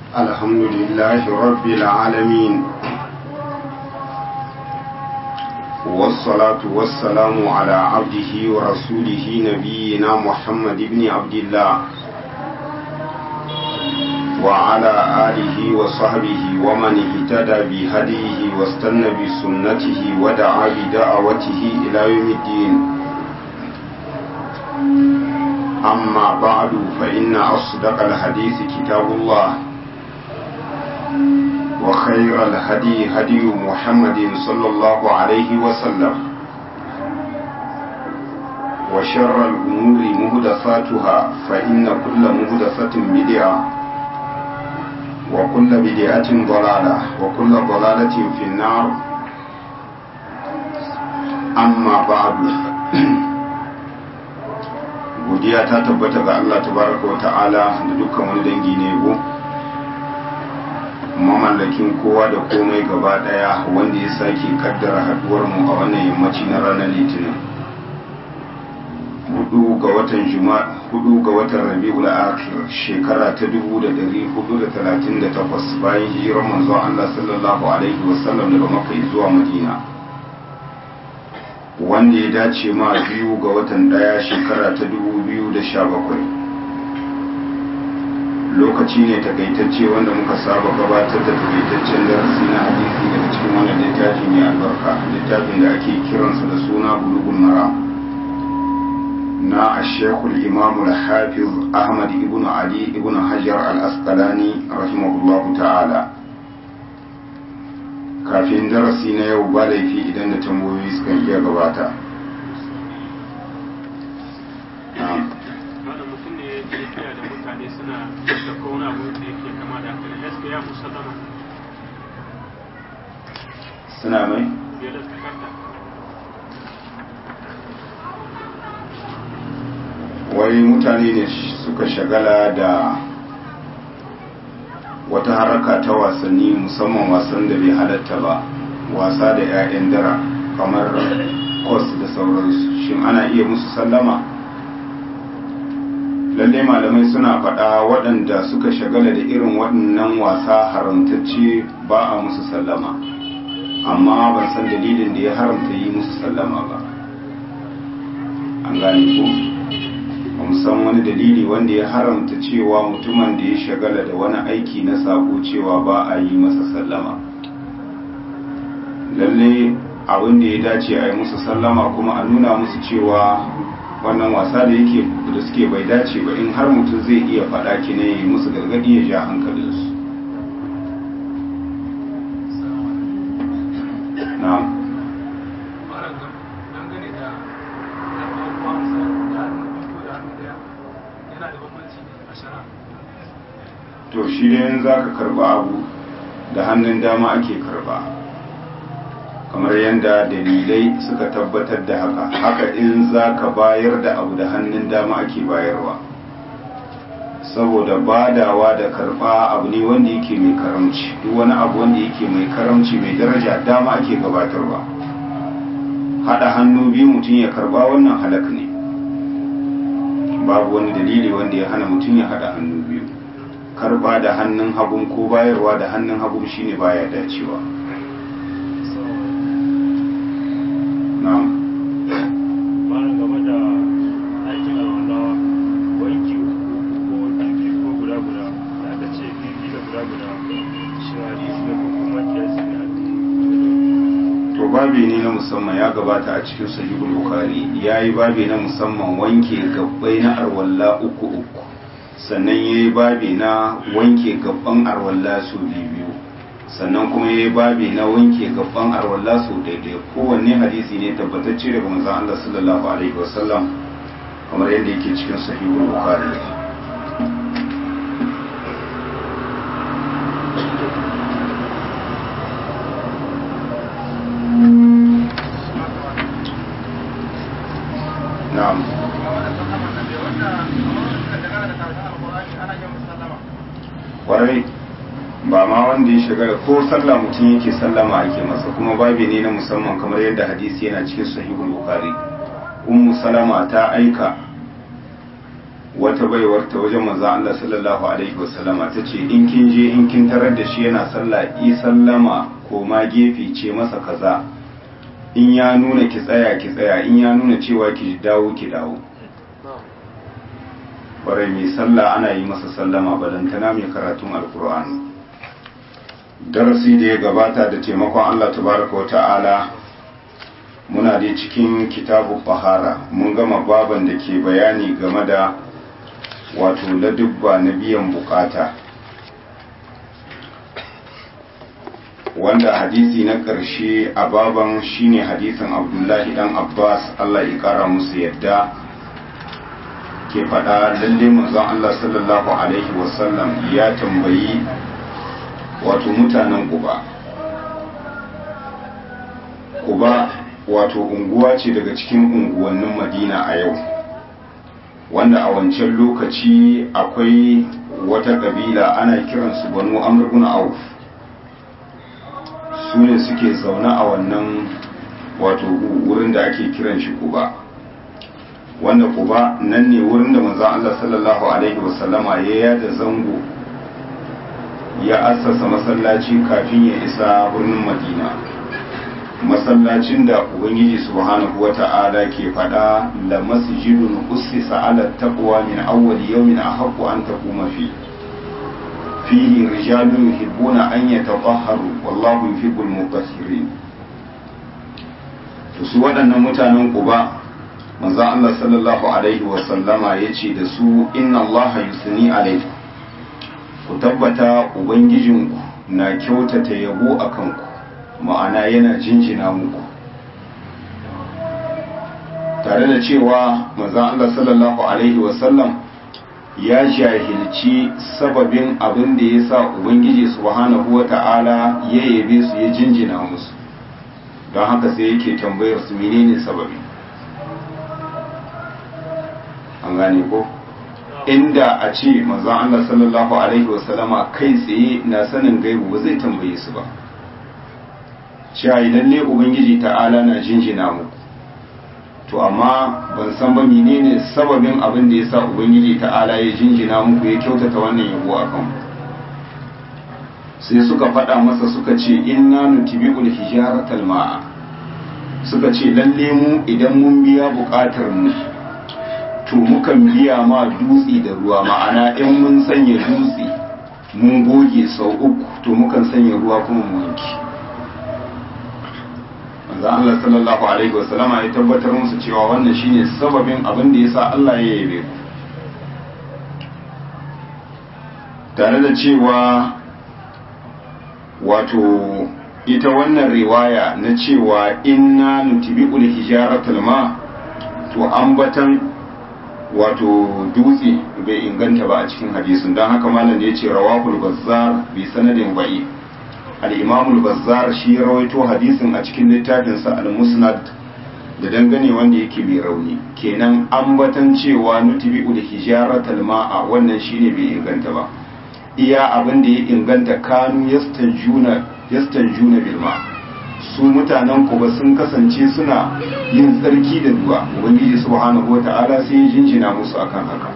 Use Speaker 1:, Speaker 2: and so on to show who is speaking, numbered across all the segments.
Speaker 1: الحمد لله رب العالمين والصلاة والسلام على عبده ورسوله نبينا محمد بن عبد الله وعلى آله وصحبه ومن اهتدى بهديه واستنى بسنته ودعا بدعوته إلى يوم الدين أما بعد فإن أصدق الحديث كتاب الله وخير الهدي هدي محمد صلى الله عليه وسلم وشر الأمور مهدفاتها فإن كل مهدفة بدعة وكل بدعة ضلالة وكل ضلالة في النار أما بعد godiya ta tabbata ga Allah tabaraka wa ta'ala da dukkan wani dangi ne go mamallakin kowa da komai gaba daya wanda ya sake kaddara haduwar mu a wannan yammaci na ranar litinin hudu ga watan juma'a hudu ga watan rabiul akhir shekara ta 1438 bayan hijirar manzon Allah sallallahu alaihi wasallam daga makka zuwa madina wanda ya dace ma biyu ga watan daya shekara ta 2017 lokaci ne takaitacce wanda muka saba gabatar da takaitaccen darasi na hadisi daga cikin wannan littafi mai albarka littafin da ake kiransa da suna bulugun mara na ashekul imamu hafiz ahmad ibn ali ibn hajar al-asqalani rahimahullahu ta'ala kafin darasi na yau ba laifi idan da tambayoyi sukan iya gabata suna mai wai mutane ne suka shagala da wata haraka ta wasanni musamman wasan da bai halatta ba wasa da 'ya'yan dara kamar kos da sauransu shin ana iya musu sallama lalle malamai suna faɗa waɗanda suka shagala da irin waɗannan wasa haramtacce ba a musu sallama amma ban san dalilin da ya haramta yi musu sallama ba an gane ko ba san wani dalili wanda ya haramta cewa mutumin da ya shagala da wani aiki na sako cewa ba a yi masa sallama lalle abin da ya dace a yi musu sallama kuma a nuna musu cewa wannan wasa da yake da suke bai dace ba in har mutum zai iya faɗa ki ne yi musu gargadi ya ja hankalinsu na'am to shi ne za ka karba abu da hannun dama ake karba kamar yadda dalilai suka tabbatar da haka haka in za ka bayar da abu da hannun dama ake bayarwa saboda badawa da karba abu ne wanda yake mai karamci duk wani abu wanda yake mai karamci mai daraja dama ake gabatarwa hada hannu biyu mutum ya karba wannan halak ne babu wani dalili wanda ya hana mutum ya hada hannu biyu karba da hannun hagun ko bayarwa da hannun hagun shine baya dacewa na'am
Speaker 2: bayan game da aikin alwala wanki ko ɗanki ko guda guda da aka ce bibi da guda guda shi hadisi ne ko kuma kiyasi ne
Speaker 1: to babi ne na musamman ya gabata a cikin sahihul bukhari yayi babi na musamman wanke gabbai na arwalla uku uku sannan ya yi babi na wanke gaban arwalla su biyu sannan kuma ya yi babi na wanke gaban arwalla su daidai kowanne hadisi ne tabbatacce daga manzon Allah sallallahu alaihi wasallam kamar yadda yake cikin sahihul bukhari na'am kwarai ba ma wanda ya shiga ko sallah mutum yake sallama ake masa kuma babi ne na musamman kamar yadda hadisi yana cikin sahihul bukhari ummu salama ta aika wata baiwar ta wajen manzo Allah sallallahu alaihi wasallama ta ce in kin je in kin tarar da shi yana sallah i sallama ko ma gefe ce masa kaza in ya nuna ki tsaya ki tsaya in ya nuna cewa ki dawo ki dawo kwarai mai sallah ana yi masa sallama balantana mai karatun alkur'ani darasi da ya gabata da taimakon Allah tabaraka wa ta'ala muna dai cikin kitabu fahara mun gama baban da ke bayani game da wato ladubba na biyan bukata wanda hadisi na ƙarshe a baban shine hadisin abdullahi dan abbas Allah ya kara musu yadda ke faɗa lalle manzon Allah sallallahu alaihi wasallam ya tambayi wato mutanen Quba Quba wato unguwa ce daga cikin unguwannin Madina a yau wanda a wancan lokaci akwai wata kabila ana kiransu Banu Amr ibn Auf su ne suke zaune a wannan wato wurin da ake kiran shi Quba wanda Quba nan ne wurin da manzon Allah sallallahu alaihi wasallama ya yada zango ya assasa masallaci kafin ya isa birnin madina masallacin da ubangiji subhanahu wata'ala ke fada la masjidun ussisa ala taqwa min awwal yawmin ahaqqu an taquma fi fihi rijalun yuhibbuna an yatatahharu wallahu yuhibbul mutahhirin to su waɗannan mutanen Quba manzo Allah sallallahu alaihi wa sallama yace da su inna Allah yusni alaikum ku tabbata ubangijinku na kyautata yabo a kanku ma'ana yana jinjina muku tare da cewa manzan Allah sallallahu Alaihi wasallam ya jahilci sababin abin da ya sa ubangiji subhanahu wa ta'ala ya yabe su ya jinjina musu don haka sai yake tambayar su menene sababi an gane ko? inda a ce manzon Allah sallallahu alaihi wasallama kai tsaye na sanin gaibu ba zai tambaye su ba cewa idan ne ubangiji ta'ala na jinjina muku to amma ban san ba menene sababin abin da yasa ubangiji ta'ala ya jinjina muku ya kyautata wannan yabo a kan sai suka faɗa masa suka ce inna nutibi'ul hijaratal ma'a suka ce lalle mu idan mun biya buƙatar mu to mukan biya ma dutse da ruwa ma'ana in mun sanya dutse mun goge sau uku to mukan sanya ruwa kuma mu wanki manzo Allah sallallahu alaihi wasallama ya tabbatar musu cewa wannan shine sababin abin da yasa Allah ya yabe ku tare da cewa wato ita wannan riwaya na cewa inna nutibi'ul hijaratul ma to ambatan wato dutse bai inganta ba a cikin hadisin don haka malam da ya ce rawahul bazzar bi sanadin ba'i al-imamul bazzar shi ya rawaito hadisin a cikin littafinsa al-musnad da dangane wanda yake mai rauni kenan ambatan cewa nutubi da hijaratal ma'a wannan shine bai inganta ba iya abin da ya inganta kanu yastanjuna yastanjuna bil ma' su mutanen ku ba sun kasance suna yin tsarki da ruwa ubangiji subhanahu wata'ala sai ya jinjina musu akan haka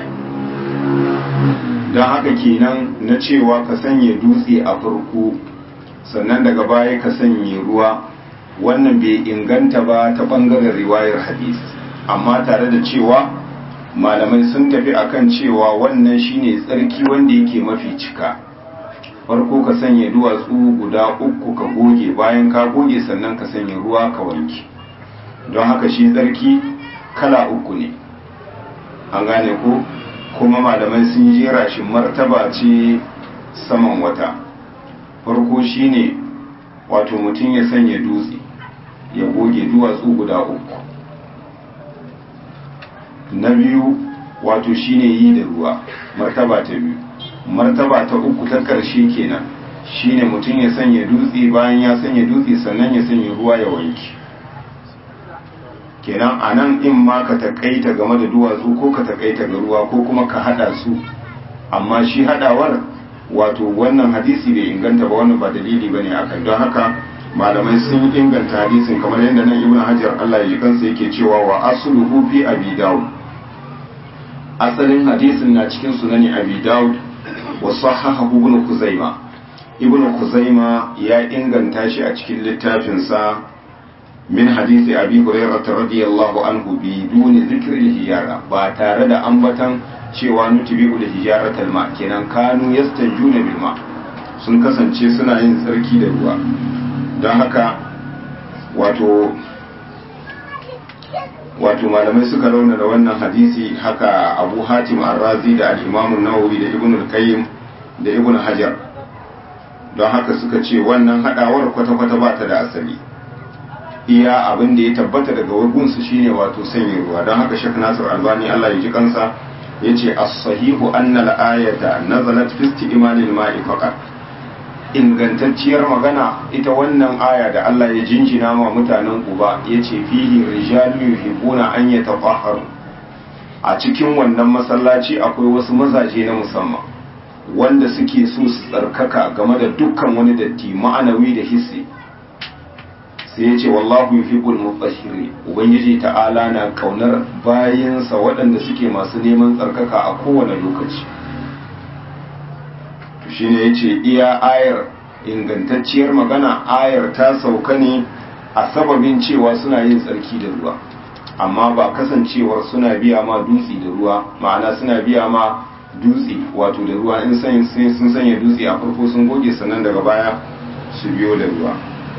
Speaker 1: don haka kenan na cewa ka sanya dutse a farko sannan daga baya ka sanya ruwa wannan bai inganta ba ta bangaren riwayar hadis amma tare da cewa malamai sun tafi akan cewa wannan shine tsarki wanda yake mafi cika farko ka sanya duwatsu guda uku ka goge bayan ka goge sannan ka sanya ruwa ka wanke don haka shi tsarki kala uku ne an gane ko kuma malamai sun jera shi martaba ce saman wata farko shine wato mutum ya sanya dutse ya goge duwatsu guda uku na biyu wato shine yi da ruwa martaba ta biyu martaba ta uku ta ƙarshe kenan shine mutum ya sanya dutse bayan ya sanya dutse sannan ya sanya ruwa ya wanke kenan a nan in ma ka takaita game da duwatsu ko ka takaita ga ruwa ko kuma ka hada su amma shi hadawar wato wannan hadisi bai inganta ba wannan ba dalili bane akan don haka malamai sun inganta hadisin kamar yadda nan ibnu hajar Allah ya ji kansa yake cewa wa asluhu fi abi dawud asalin hadisin na cikin sunani abi daud wa sahahahu ibn kuzaima ibn kuzaima ya inganta shi a cikin littafinsa min hadisi abi hurairah radiyallahu anhu bi duni zikri hijara ba tare da ambatan cewa nutibi'u da hijaratal ma kenan kanu yastanjuna bil ma sun kasance suna yin tsarki da ruwa don haka wato wato malamai suka rauna da wannan hadisi haka abu hatim arrazi da al-imam nawawi da ibn al-qayyim da ibn hajar don haka suka ce wannan hadawar kwata-kwata ba ta da asali iya abin da ya tabbata daga wagunsu shine wato sanya ruwa don haka shek nasir albani allah ya ji kansa ya ce as-sahihu anna al-ayata nazalat fi isti'malil ma'i faqat ingantacciyar magana ita wannan aya da Allah ya jinjina ma mutanen Quba yace fihi rijalun yuhibbuna an yatahharu a cikin wannan masallaci akwai wasu mazaje na musamman wanda suke so su tsarkaka game da dukkan wani datti ma'anawi da hissi sai yace wallahu yuhibbul mutahhirin ubangiji ta'ala na kaunar bayinsa waɗanda suke masu neman tsarkaka a kowane lokaci shine ya ce iya ayar ingantacciyar magana ayar ta sauka ne a sababin cewa suna yin tsarki da ruwa amma ba kasancewar suna biya ma dutse da ruwa ma'ana suna biya ma dutse wato da ruwa in sun sanya dutse a farko sun goge sannan daga baya su biyo da ruwa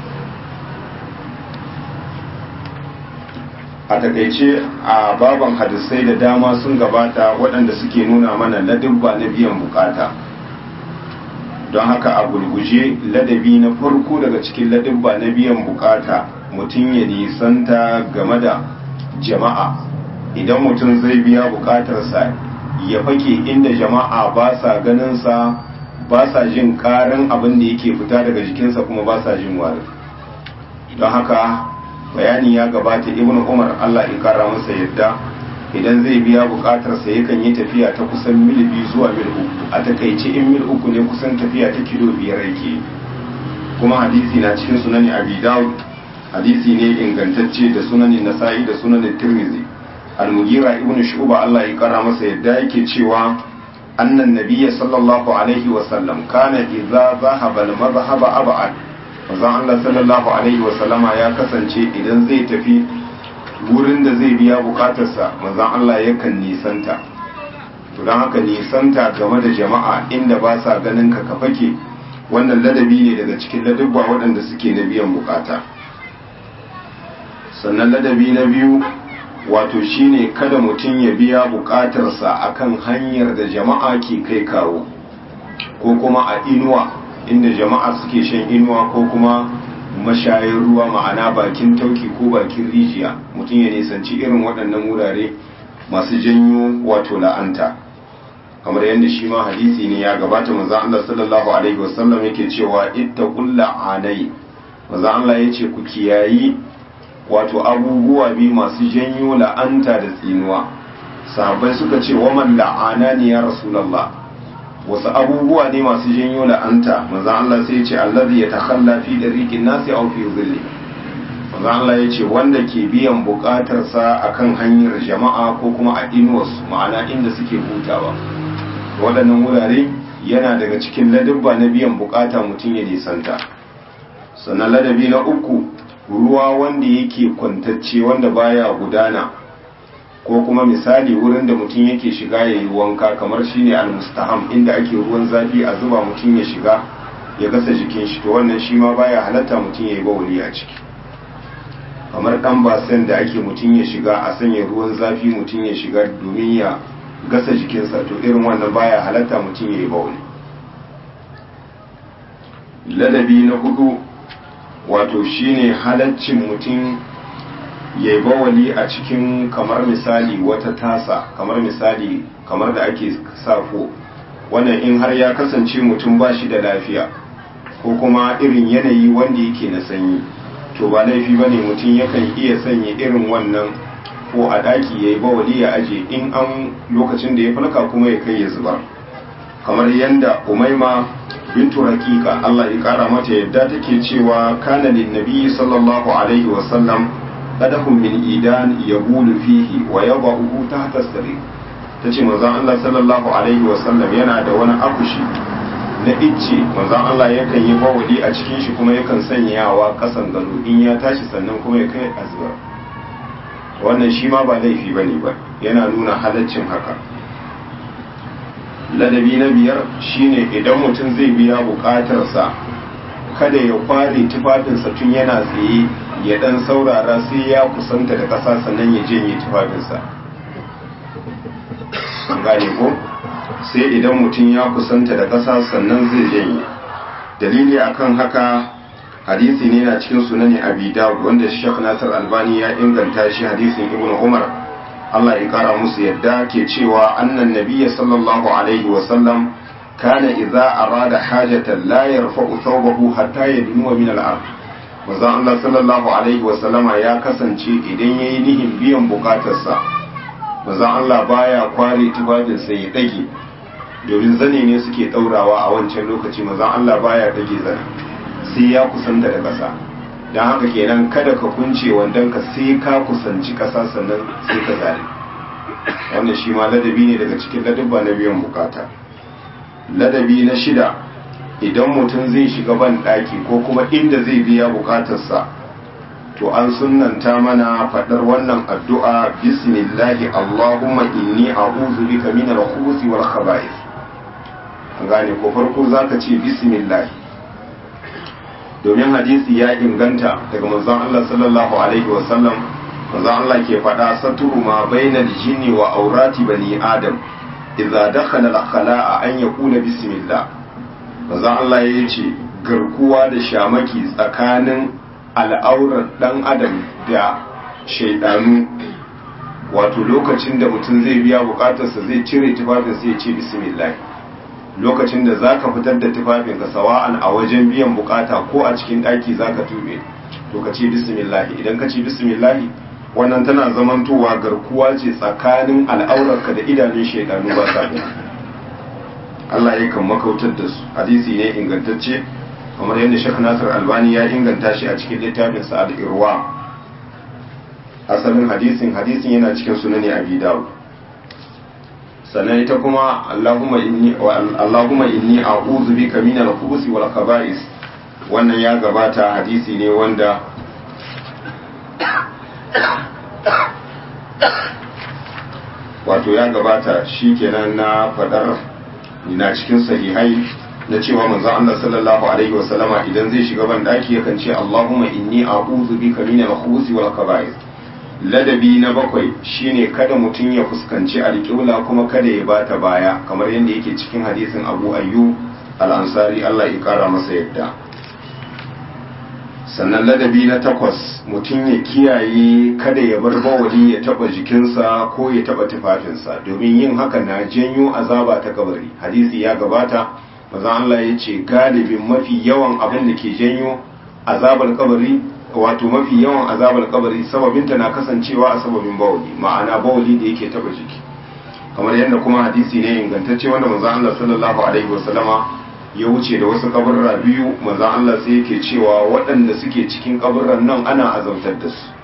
Speaker 1: a takaice a baban hadisai da dama sun gabata waɗanda suke nuna mana ladabba na biyan bukata don haka a gulguje ladabi na farko daga cikin ladabba na biyan bukata mutum ya nisanta game da jama'a idan mutum zai biya bukatarsa ya fake inda jama'a ba sa ganinsa ba sa jin karin abin da yake fita daga jikinsa kuma ba sa jin wari don haka bayani ya gabata ibn umar allah ya kara masa yadda idan zai biya bukatarsa yakan yi tafiya ta kusan mil biyu zuwa mil uku a takaice in mil uku ne kusan tafiya ta kilo biyar yake kuma hadisi na cikin sunani abi dawud hadisi ne ingantacce da sunanin nasa'i da sunanin tirmizi al-mugira ibn shu'ba Allah ya kara masa yadda yake cewa annan nabiyya sallallahu alaihi wa sallam kana idza zahaba al-madhhaba ab'ad manzon Allah sallallahu alaihi wa sallama ya kasance idan zai tafi wurin da zai biya bukatarsa manzon Allah yakan nisanta to don haka nisanta game da jama'a inda ba sa ganin ka kafake wannan ladabi ne daga cikin ladabba waɗanda suke na biyan bukata sannan ladabi na biyu wato shine kada mutum ya biya bukatarsa akan hanyar da jama'a ke kai kawo ko kuma a inuwa inda jama'a suke shan inuwa ko kuma mashayin ruwa ma'ana bakin tauki ko bakin rijiya mutum ya nisanci irin waɗannan wurare masu janyo wato la'anta kamar yadda shi ma hadisi ne ya gabata manzon Allah sallallahu alaihi wasallam yake cewa ittaqul la'anai manzon Allah yace ku kiyayi wato abubuwa biyu masu janyo la'anta da tsinuwa sahabbai suka ce wa man la'anani ya rasulullah wasu abubuwa ne masu janyo la'anta manzon Allah sai ya ce allazi yatakhalla fi dariqin nasi aw fi dhilli manzon Allah ya ce wanda ke biyan bukatarsa akan hanyar jama'a ko kuma a inuwarsu ma'ana inda suke hutawa waɗannan wurare yana daga cikin ladabba na biyan bukata mutum ya nisanta sannan ladabi na uku ruwa wanda yake kwantacce wanda baya gudana ko kuma misali wurin da mutum yake shiga ya yi wanka kamar shine almustaham inda ake ruwan zafi a zuba mutum ya shiga ya gasa jikin shi to wannan shi ma baya halatta mutum ya yi bawuli a ciki kamar dan basen da ake mutum ya shiga a sanya ruwan zafi mutum ya shiga domin ya gasa jikinsa to irin wannan baya halatta mutum ya yi bawuli ladabi na hudu wato shine halaccin mutum ya yi bawali a cikin kamar misali wata tasa kamar misali kamar da ake safo wannan in har ya kasance mutum ba shi da lafiya ko kuma irin yanayi wanda yake na sanyi to ba laifi ba ne mutum yakan iya sanya irin wannan ko a ɗaki ya yi bawali ya aje in an lokacin da ya falka kuma ya kai ya zubar kamar yadda umaima bintu hakika Allah ya kara mata yadda take cewa kana lin nabi sallallahu alaihi wa sallam qadahum min idan yabulu fihi wa yadahu tahta sarir ta ce manzon Allah sallallahu alaihi wasallam yana da wani akushi na icce manzon Allah yakan yi bawali a cikin shi kuma yakan sanyawa kasan gado in ya tashi sannan kuma ya kai azbar wannan shi ma ba laifi bane ba yana nuna halaccin haka ladabi na biyar shine idan mutum zai biya bukatarsa kada ya kware tufafinsa tun yana tsaye ya dan saurara sai ya kusanta da ƙasa sannan ya janye tufafinsa gane ko sai idan mutum ya kusanta da ƙasa sannan zai janye dalili akan haka hadisi ne na cikin sunani abi dawud wanda shek nasir albani ya inganta shi hadisin ibnu umar Allah ya kara musu yadda ke cewa annan nabiyya sallallahu alaihi wa sallam kana idza arada hajatan la yarfa'u thawbahu hatta yadnuwa min al-ard manzon Allah sallallahu alaihi wa sallama ya kasance idan yayi nihin biyan bukatarsa manzon Allah baya kware tufafin sai ya dage domin zane ne suke daurawa a wancan lokaci manzon Allah baya dage zane sai ya kusanta da ƙasa don haka kenan kada ka kunce wandon ka sai ka kusanci ƙasa sannan sai ka zare wannan shi ma ladabi ne daga cikin ladabba na biyan bukata ladabi na shida idan mutum zai shiga ban ɗaki ko kuma inda zai biya bukatarsa to an sunnanta mana faɗar wannan addu'a bismillahi allahumma inni a'udhu bika min al-khubuthi wal khaba'ith an gane ko farko zaka ce bismillahi domin hadisi ya inganta daga manzon Allah sallallahu alaihi wa sallam manzon Allah ke faɗa saturu ma bainal jinni wa aurati bani adam idza dakhala al-khala'a an yaqula bismillah manzon Allah ya ce garkuwa da shamaki tsakanin al'aurar dan adam da shaidanu wato lokacin da mutum zai biya bukatarsa zai cire tufafinsa ya ce bismillah lokacin da za ka fitar da tufafinka sawa'an a wajen biyan bukata ko a cikin ɗaki za ka tube to ka ce bismillahi idan ka ce bismillahi wannan tana zamantowa garkuwa ce tsakanin al'aurarka da idanun shaidanu ba sa gani Allah ya kan makautar da su hadisi ne ingantacce kamar yadda Sheikh Nasir Albani ya inganta shi a cikin littafin sa al-Irwa asalin hadisin hadisin yana cikin sunani Abi Dawud sannan ita kuma Allahumma inni Allahumma inni a'udhu bika min al-khubuthi wal khaba'is wannan ya gabata hadisi ne wanda wato ya gabata shikenan na fadar na cikin sahihai na cewa manzon Allah sallallahu alaihi wasallama idan zai shiga ban daki yakan ce Allahumma inni a'udhu bika min al-khubuthi wal khaba'is ladabi na bakwai shine kada mutum ya fuskanci alƙibla kuma kada ya bata baya kamar yadda yake cikin hadisin abu ayyu al'ansari Allah ya kara masa yadda sannan ladabi na takwas mutum ya kiyaye kada ya bar bawali ya taba jikinsa ko ya taba tufafinsa domin yin haka na janyo azaba ta kabari hadisi ya gabata maza Allah ya ce galibin mafi yawan abin da ke janyo azabar kabari wato mafi yawan azabar kabari sababinta na kasancewa a sababin bawali ma'ana bawali da yake taba jiki kamar yadda kuma hadisi ne ingantacce wanda manzon Allah sallallahu alaihi wasallama ya wuce da wasu kaburra biyu manzon Allah sai yake cewa waɗanda suke cikin kaburran nan ana azabtar da su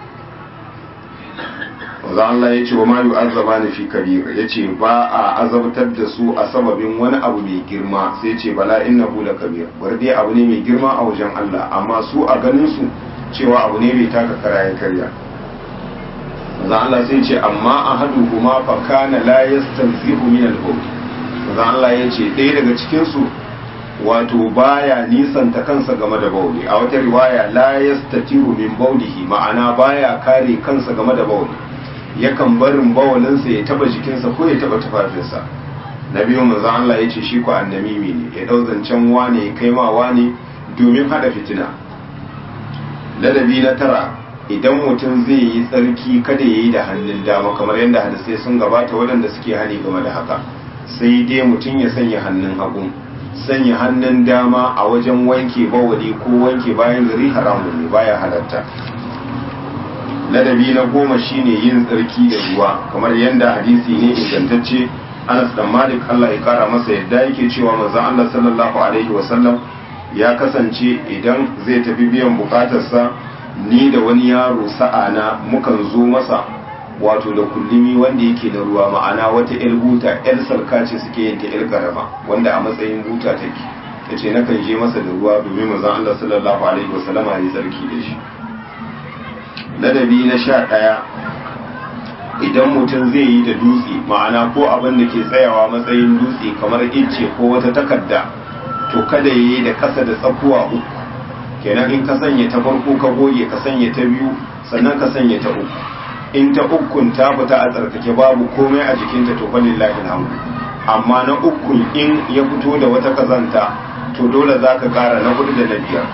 Speaker 1: manzon Allah ya ce wa ma yu'azzabani fi kabir yace ba a azabtar da su a sababin wani abu mai girma sai ce bala innahu la kabir bar dai abu ne mai girma a wajen Allah amma su a ganin su cewa abu ne bai taka kara ya karya manzon Allah sai ce amma ahaduhuma fa kana la yastanzihu min al-bawl manzon Allah ya ce ɗaya daga cikin su wato baya nisanta kansa game da bauli a wata riwaya la yastatiru min baulihi ma'ana baya kare kansa game da bauli yakan barin bawalinsa ya taba jikinsa ko ya taba tufafinsa na biyu manzo Allah ya ce shi ko annamimi ne ya dau zancen wane ya kai ma wane domin hada fitina ladabi na tara idan mutum zai yi tsarki kada ya yi da hannun dama kamar yadda hadisai sun gabata waɗanda suke hani game da haka sai dai mutum ya sanya hannun hagu sanya hannun dama a wajen wanke bawali ko wanke bayan gari haramun ne baya halatta ladabi na goma shine yin tsarki da ruwa kamar yadda hadisi ne ingantacce Anas dan Malik Allah ya kara masa yadda yake cewa manzon Allah sallallahu alaihi wasallam ya kasance idan zai tafi biyan bukatarsa ni da wani yaro sa'ana mukan zo masa wato da kullumi wanda yake da ruwa ma'ana wata yar buta yar salka ce suke yin ta yar karama wanda a matsayin buta take ta ce nakan je masa da ruwa domin manzon Allah sallallahu alaihi wasallama ya tsarki da shi ladabi na sha ɗaya idan mutum zai yi da dutse ma'ana ko abin da ke tsayawa matsayin dutse kamar icce ko wata takarda to kada ya yi da ƙasa da tsakuwa uku kenan in ka sanya ta farko ka goge ka sanya ta biyu sannan ka sanya ta uku in ta ukun ta fita a tsarkake babu komai a jikinta to fa lillahi alhamdu amma na ukun in ya fito da wata kazanta to dole za ka kara na hudu da na biyar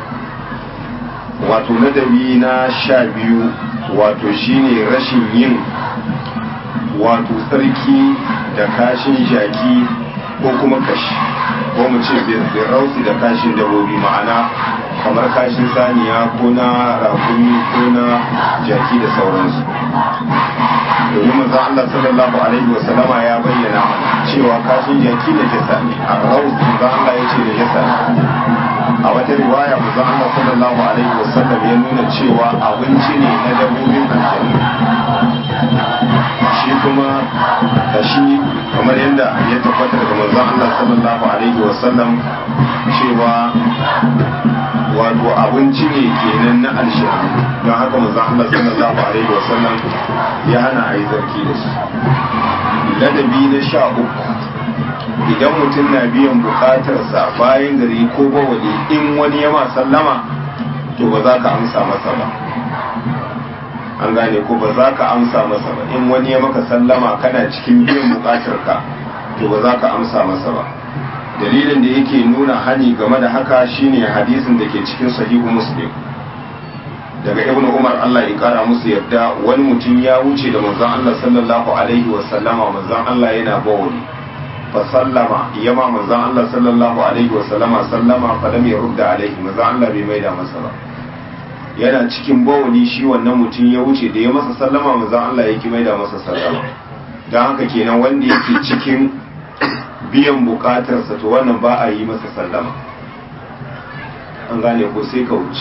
Speaker 1: wato ladabi na sha biyu wato shine rashin yin wato tsarki da kashin jaki ko kuma kashi ko mu ce birausi da kashin dabobi ma'ana kamar kashin saniya ko na rakumi ko na jaki da sauransu domin manzon Allah sallallahu alaihi wa sallama ya bayyana cewa kashin jaki da jasa ne a raus manzon Allah ya ce da jasa ne a wata riwaya manzon Allah sallallahu alaihi wa sallam ya nuna cewa abinci ne na dabbobin aljanna shi kuma kashi kamar yadda ya tabbata daga manzon Allah sallallahu alaihi wa sallam cewa wato abinci ne kenan na alshanu don haka manzon Allah sallallahu alaihi wa sallam ya hana a yi zarki da su ladabi na sha uku idan mutum na biyan bukatarsa bayan gari ko bawali in wani ya ma sallama to ba za ka amsa masa ba an gane ko ba za ka amsa masa ba in wani ya maka sallama kana cikin biyan bukatarka to ba za ka amsa masa ba dalilin da yake nuna hani game da haka shine hadisin da ke cikin sahihu muslim daga ibn umar Allah ya kara musu yadda wani mutum ya wuce da manzon Allah sallallahu alaihi wa sallama manzon Allah yana bawali fa sallama yama manzon Allah sallallahu alaihi wa sallama sallama fa lam yurda alaihi manzon Allah bai maida masa ba yana cikin bawali shi wannan mutum ya wuce da ya masa sallama manzon Allah ya ki maida masa sallama dan haka kenan wanda yake cikin biyan bukatarsa to wannan ba a yi masa sallama an gane ko sai ka wuce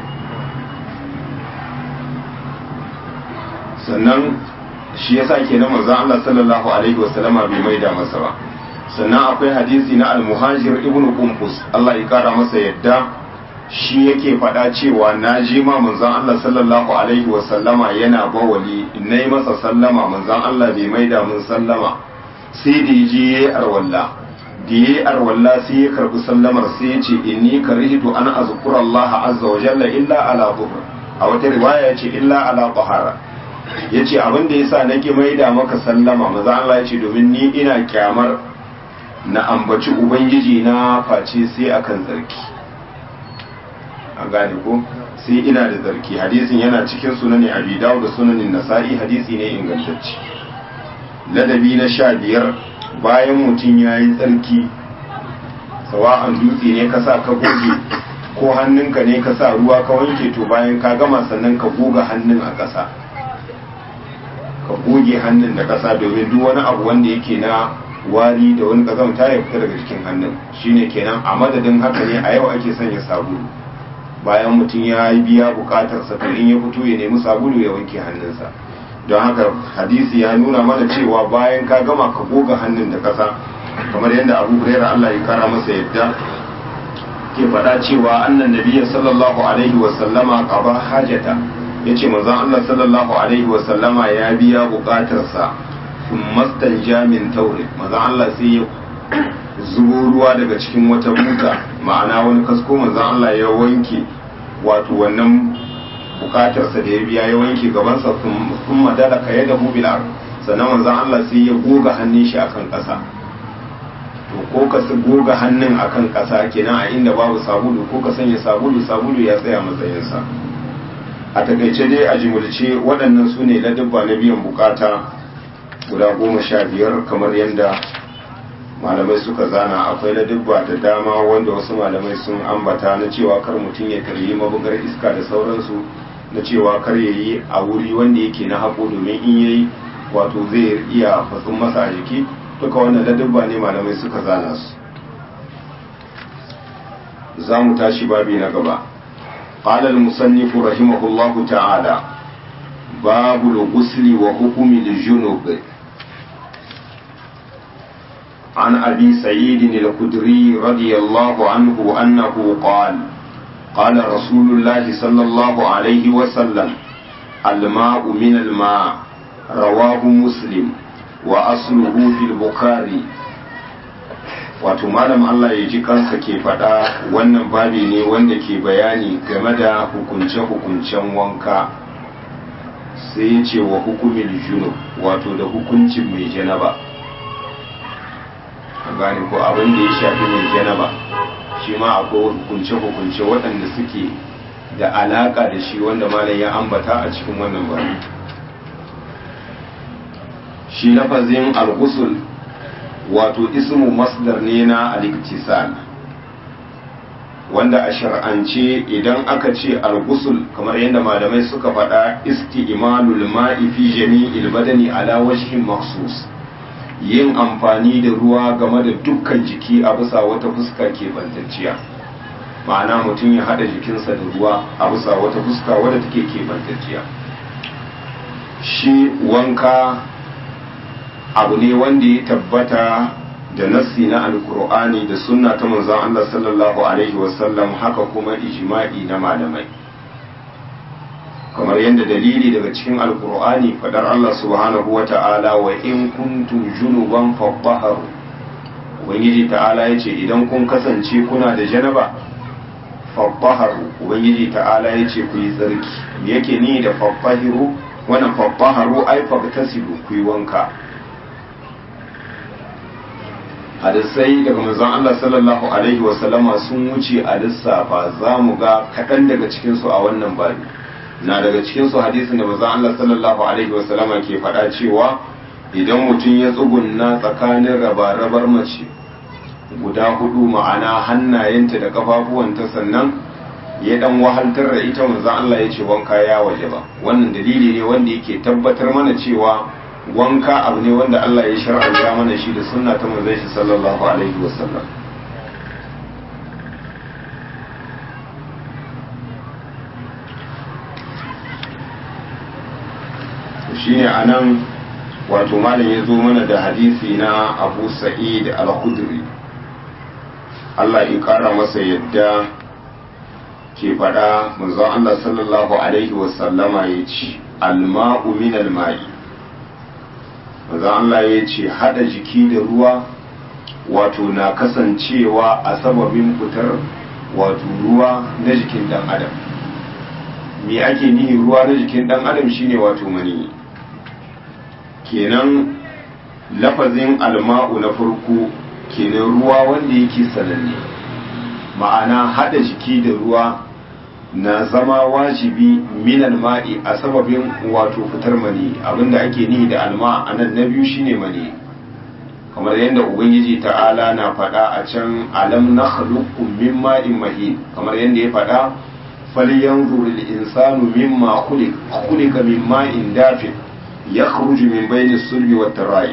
Speaker 1: sannan shi yasa kenan manzon Allah sallallahu alaihi wasallama bai maida masa ba sannan akwai hadisi na al-muhajir ibn qumbus Allah ya kara masa yadda shi yake faɗa cewa na ji ma manzon Allah sallallahu alaihi wasallama yana bawali nayi masa sallama manzon Allah bai maida mun sallama sai da yaje yayi arwalla da yayi arwalla sai ya karbi sallamar sai ya ce inni karihtu an azkura Allah azza wa jalla illa ala dhuhr a wata riwaya ya ce illa ala tahara ya ce abin da ya sa na ƙi maida maka sallama maza Allah ya ce domin ni ina kyamar na ambaci ubangiji na face sai akan zarki an gane ko sai ina da zarki hadisin yana cikin sunani abi da sunanin nasa'i hadisi ne ingantacce ladabi na sha biyar bayan mutum ya yi tsarki sawa'an dutse ne ka sa ka goge ko hannunka ne ka sa ruwa ka wanke to bayan ka gama sannan ka goga hannun a ƙasa ka goge hannun da ƙasa domin duk wani abu wanda yake na wari da wani ƙazamta ya fita daga cikin hannun shine kenan a madadin haka ne a yau ake sanya sabulu bayan mutum ya yi biya buƙatarsa to in ya fito ya nemi sabulu ya wanke hannunsa don haka hadisi ya nuna mana cewa bayan ka gama ka goga hannun da ƙasa kamar yadda abu huraira Allah ya kara masa yadda ke faɗa cewa annan nabiyya sallallahu alaihi wa sallama qaba hajata ya ce manzon Allah sallallahu Alaihi wasallama ya biya bukatarsa sun mastan jamin taure manzon Allah sai ya zubo ruwa daga cikin wata buta ma'ana wani kasko manzon Allah ya wanke wato wannan bukatarsa da ya biya ya wanke gabansa sun madala ka yadda hubilar sannan manzon Allah sai ya goga hannun shi akan ƙasa to ko ka goga hannun akan ƙasa kenan a inda babu sabulu ko ka sanya sabulu sabulu ya tsaya matsayinsa a takaice dai a jimulce waɗannan su ne ladabba na biyan bukata guda goma sha biyar kamar yadda malamai suka zana akwai ladabba da dama wanda wasu malamai sun ambata na cewa kar mutum ya karyi mabugar iska da sauransu na cewa kar ya yi a wuri wanda yake na haƙo domin in yayi wato zai iya fatsun masa a jiki duka wannan ladabba ne malamai suka zana su za mu tashi babi na gaba قال المصنف رحمه الله تعالى babu al-ghusli wa hukmi al-junub عن أبي سعيد الخدري رضي الله عنه أنه قال قال رسول الله صلى الله عليه وسلم الماء من الماء رواه مسلم وأصله في البخاري wato malam Allah ya ji kansa ke faɗa wannan babi ne wanda ke bayani game da hukunce-hukuncen wanka sai ya ce wa hukumin junub wato da hukuncin mai janaba gane ko abin da ya shafi mai janaba shi ma akwai hukunce-hukunce waɗanda suke da alaƙa da shi wanda malam ya ambata a cikin wannan bari shi lafazin al-ghusl wato ismu masdar ne na al-iktisal wanda a shar'ance idan aka ce al-ghusl kamar yadda malamai suka faɗa isti'malul ma'i fi jami'il badani ala wajhin makhsus yin amfani da ruwa game da dukkan jiki a bisa wata fuska ke bantacciya ma'ana mutum ya haɗa jikinsa da ruwa a bisa wata fuska wadda take ke bantacciya shi wanka abu ne wanda ya tabbata da nassi na alkur'ani da sunna ta manzon Allah sallallahu alaihi wasallam haka kuma ijma'i na malamai kamar yadda dalili daga cikin alkur'ani fadar Allah subhanahu wa ta'ala wa in kuntum junuban fatahharu ubangiji ta'ala ya ce idan kun kasance kuna da janaba fatahharu ubangiji ta'ala ya ce ku yi tsarki me yake ni da fattahiru wannan fattaharu ai fagtasilu ku yi wanka hadisai daga manzon Allah sallallahu alaihi wa sallama sun wuce a lissafa za mu ga kaɗan daga cikinsu a wannan babi na daga cikinsu hadisin da manzon Allah sallallahu alaihi wa sallama ke faɗa cewa idan mutum ya tsugunna tsakanin rabar mace guda hudu ma'ana hannayenta da kafafuwanta sannan ya dan wahaltar da ita manzon Allah ya ce wanka ya waje ba wannan dalili ne wanda yake tabbatar mana cewa wanka abu ne wanda Allah ya shar'anta mana shi da sunna ta manzon shi sallallahu alaihi wasallam shine anan wato malam ya zo mana da hadisi na Abu Sa'id al-Khudri Allah ya kara masa yadda ke faɗa manzon Allah sallallahu alaihi wasallama ya ce alma'u min alma'i manzon Allah ya ce hada jiki da ruwa wato na kasancewa a sababin fitar wato ruwa na jikin dan adam me ake nihi ruwa na jikin dan adam shine wato mani kenan lafazin alma'u na farko kenan ruwa wanda yake sananne ma'ana hada jiki da ruwa na zama wajibi minal ma'i a sababin wato fitar mani abinda ake nihi da alma a nan na biyu shine mani kamar yadda ubangiji ta'ala na faɗa a can alam na khaluqkum min ma'in mahin kamar yadda ya faɗa falyanzur al-insanu mimma khuliq khuliqa min ma'in dafiq yakhruju min bayni sulbi wat tara'ib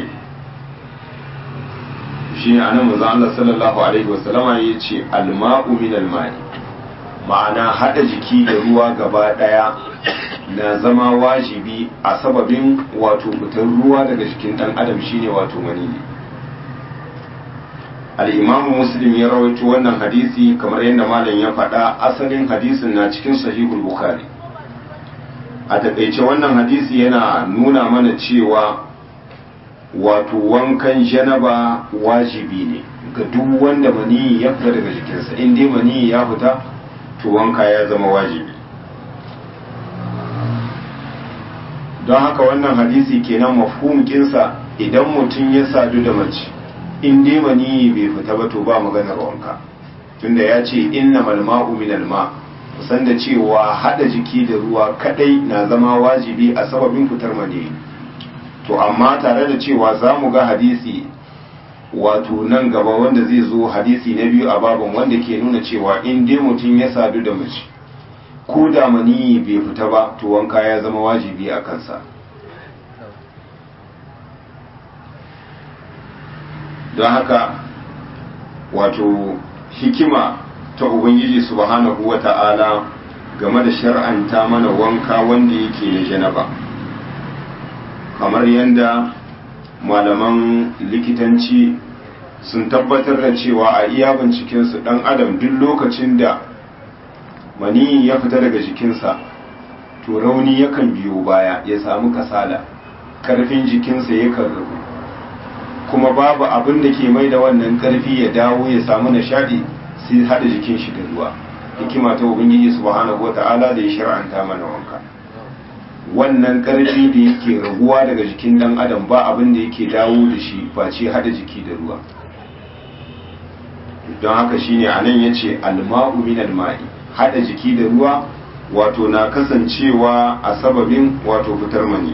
Speaker 1: shi ne anan manzo Allah sallallahu alaihi wasallama yace al-ma'u min al-ma'i ma'ana hada jiki da ruwa gaba daya na zama wajibi a sababin wato fitar ruwa daga jikin dan adam shine wato mani al-imam muslim ya rawaito wannan hadisi kamar yadda malam ya faɗa asalin hadisin na cikin sahihul bukhari a takaice wannan hadisi yana nuna mana cewa wato wankan janaba wajibi ne ga duk wanda maniyi ya fita daga jikinsa in dai maniyi ya fita to wanka ya zama wajibi don haka wannan hadisi kenan mafhumkinsa idan mutum ya sadu da mace in dai maniyi bai fita ba to ba maganar wanka tunda ya ce inna malma'u minal ma kusan da cewa hada jiki da ruwa kadai na zama wajibi a sababin fitar maniyi to amma tare da cewa za mu ga hadisi wato nan gaba wanda zai zo hadisi na biyu a babin wanda ke nuna cewa in dai mutum ya sadu da mace ko da maniyi bai fita ba to wanka ya zama wajibi a kansa don haka wato hikima ta ubangiji subhanahu wa ta'ala game da shar'anta mana wanka wanda yake na janaba kamar yadda malaman likitanci sun tabbatar da cewa a iya bincikensu ɗan adam duk lokacin da mani ya fita daga jikinsa to rauni yakan biyo baya ya samu kasala karfin jikinsa yakan rabu kuma babu abin da ke mai da wannan karfi ya dawo ya samu nishadi sai hada jikin shi da ruwa hikima ta ubangiji subhanahu wata'ala da ya shar'anta mana wanka wannan karfi da yake raguwa daga jikin dan adam ba abin da yake dawo da shi face hada jiki da ruwa don haka shine anan yace alma'u min alma'i hada jiki da ruwa wato na kasancewa a sababin wato fitar mani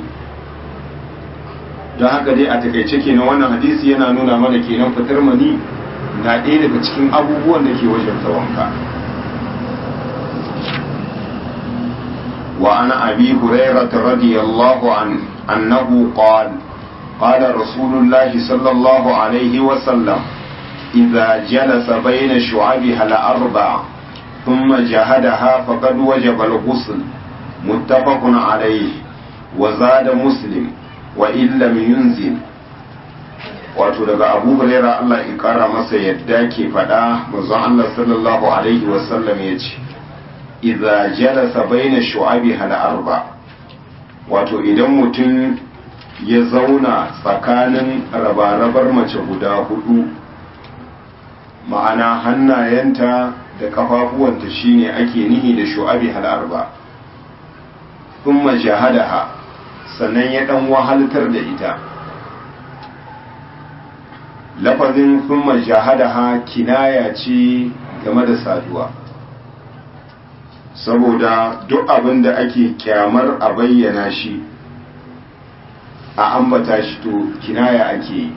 Speaker 1: don haka dai a takaice kenan wannan hadisi yana nuna mana kenan fitar mani na ɗaya daga cikin abubuwan da ke wajen wanka وعن أبي هريرة رضي الله عنه أنه قال قال رسول الله صلى الله عليه وسلم إذا جلس بين شعبها الأربع ثم جهدها فقد وجب الغسل متفق عليه وزاد مسلم وإن لم ينزل wato daga abu huraira Allah ya kara masa yadda ke faɗa manzon Allah sallallahu alaihi wasallam ya ce idza jalasa baina shu'abi hal arba wato idan mutum ya zauna tsakanin rabarabar mace guda hudu ma'ana hannayenta da kafafuwanta shine ake nihi da shu'abi hal arba thumma jahadaha sannan ya dan wahaltar da ita lafazin thumma jahadaha kinaya ce game da saduwa saboda duk abin da ake kyamar a bayyana shi a ambata shi to kinaya ake yi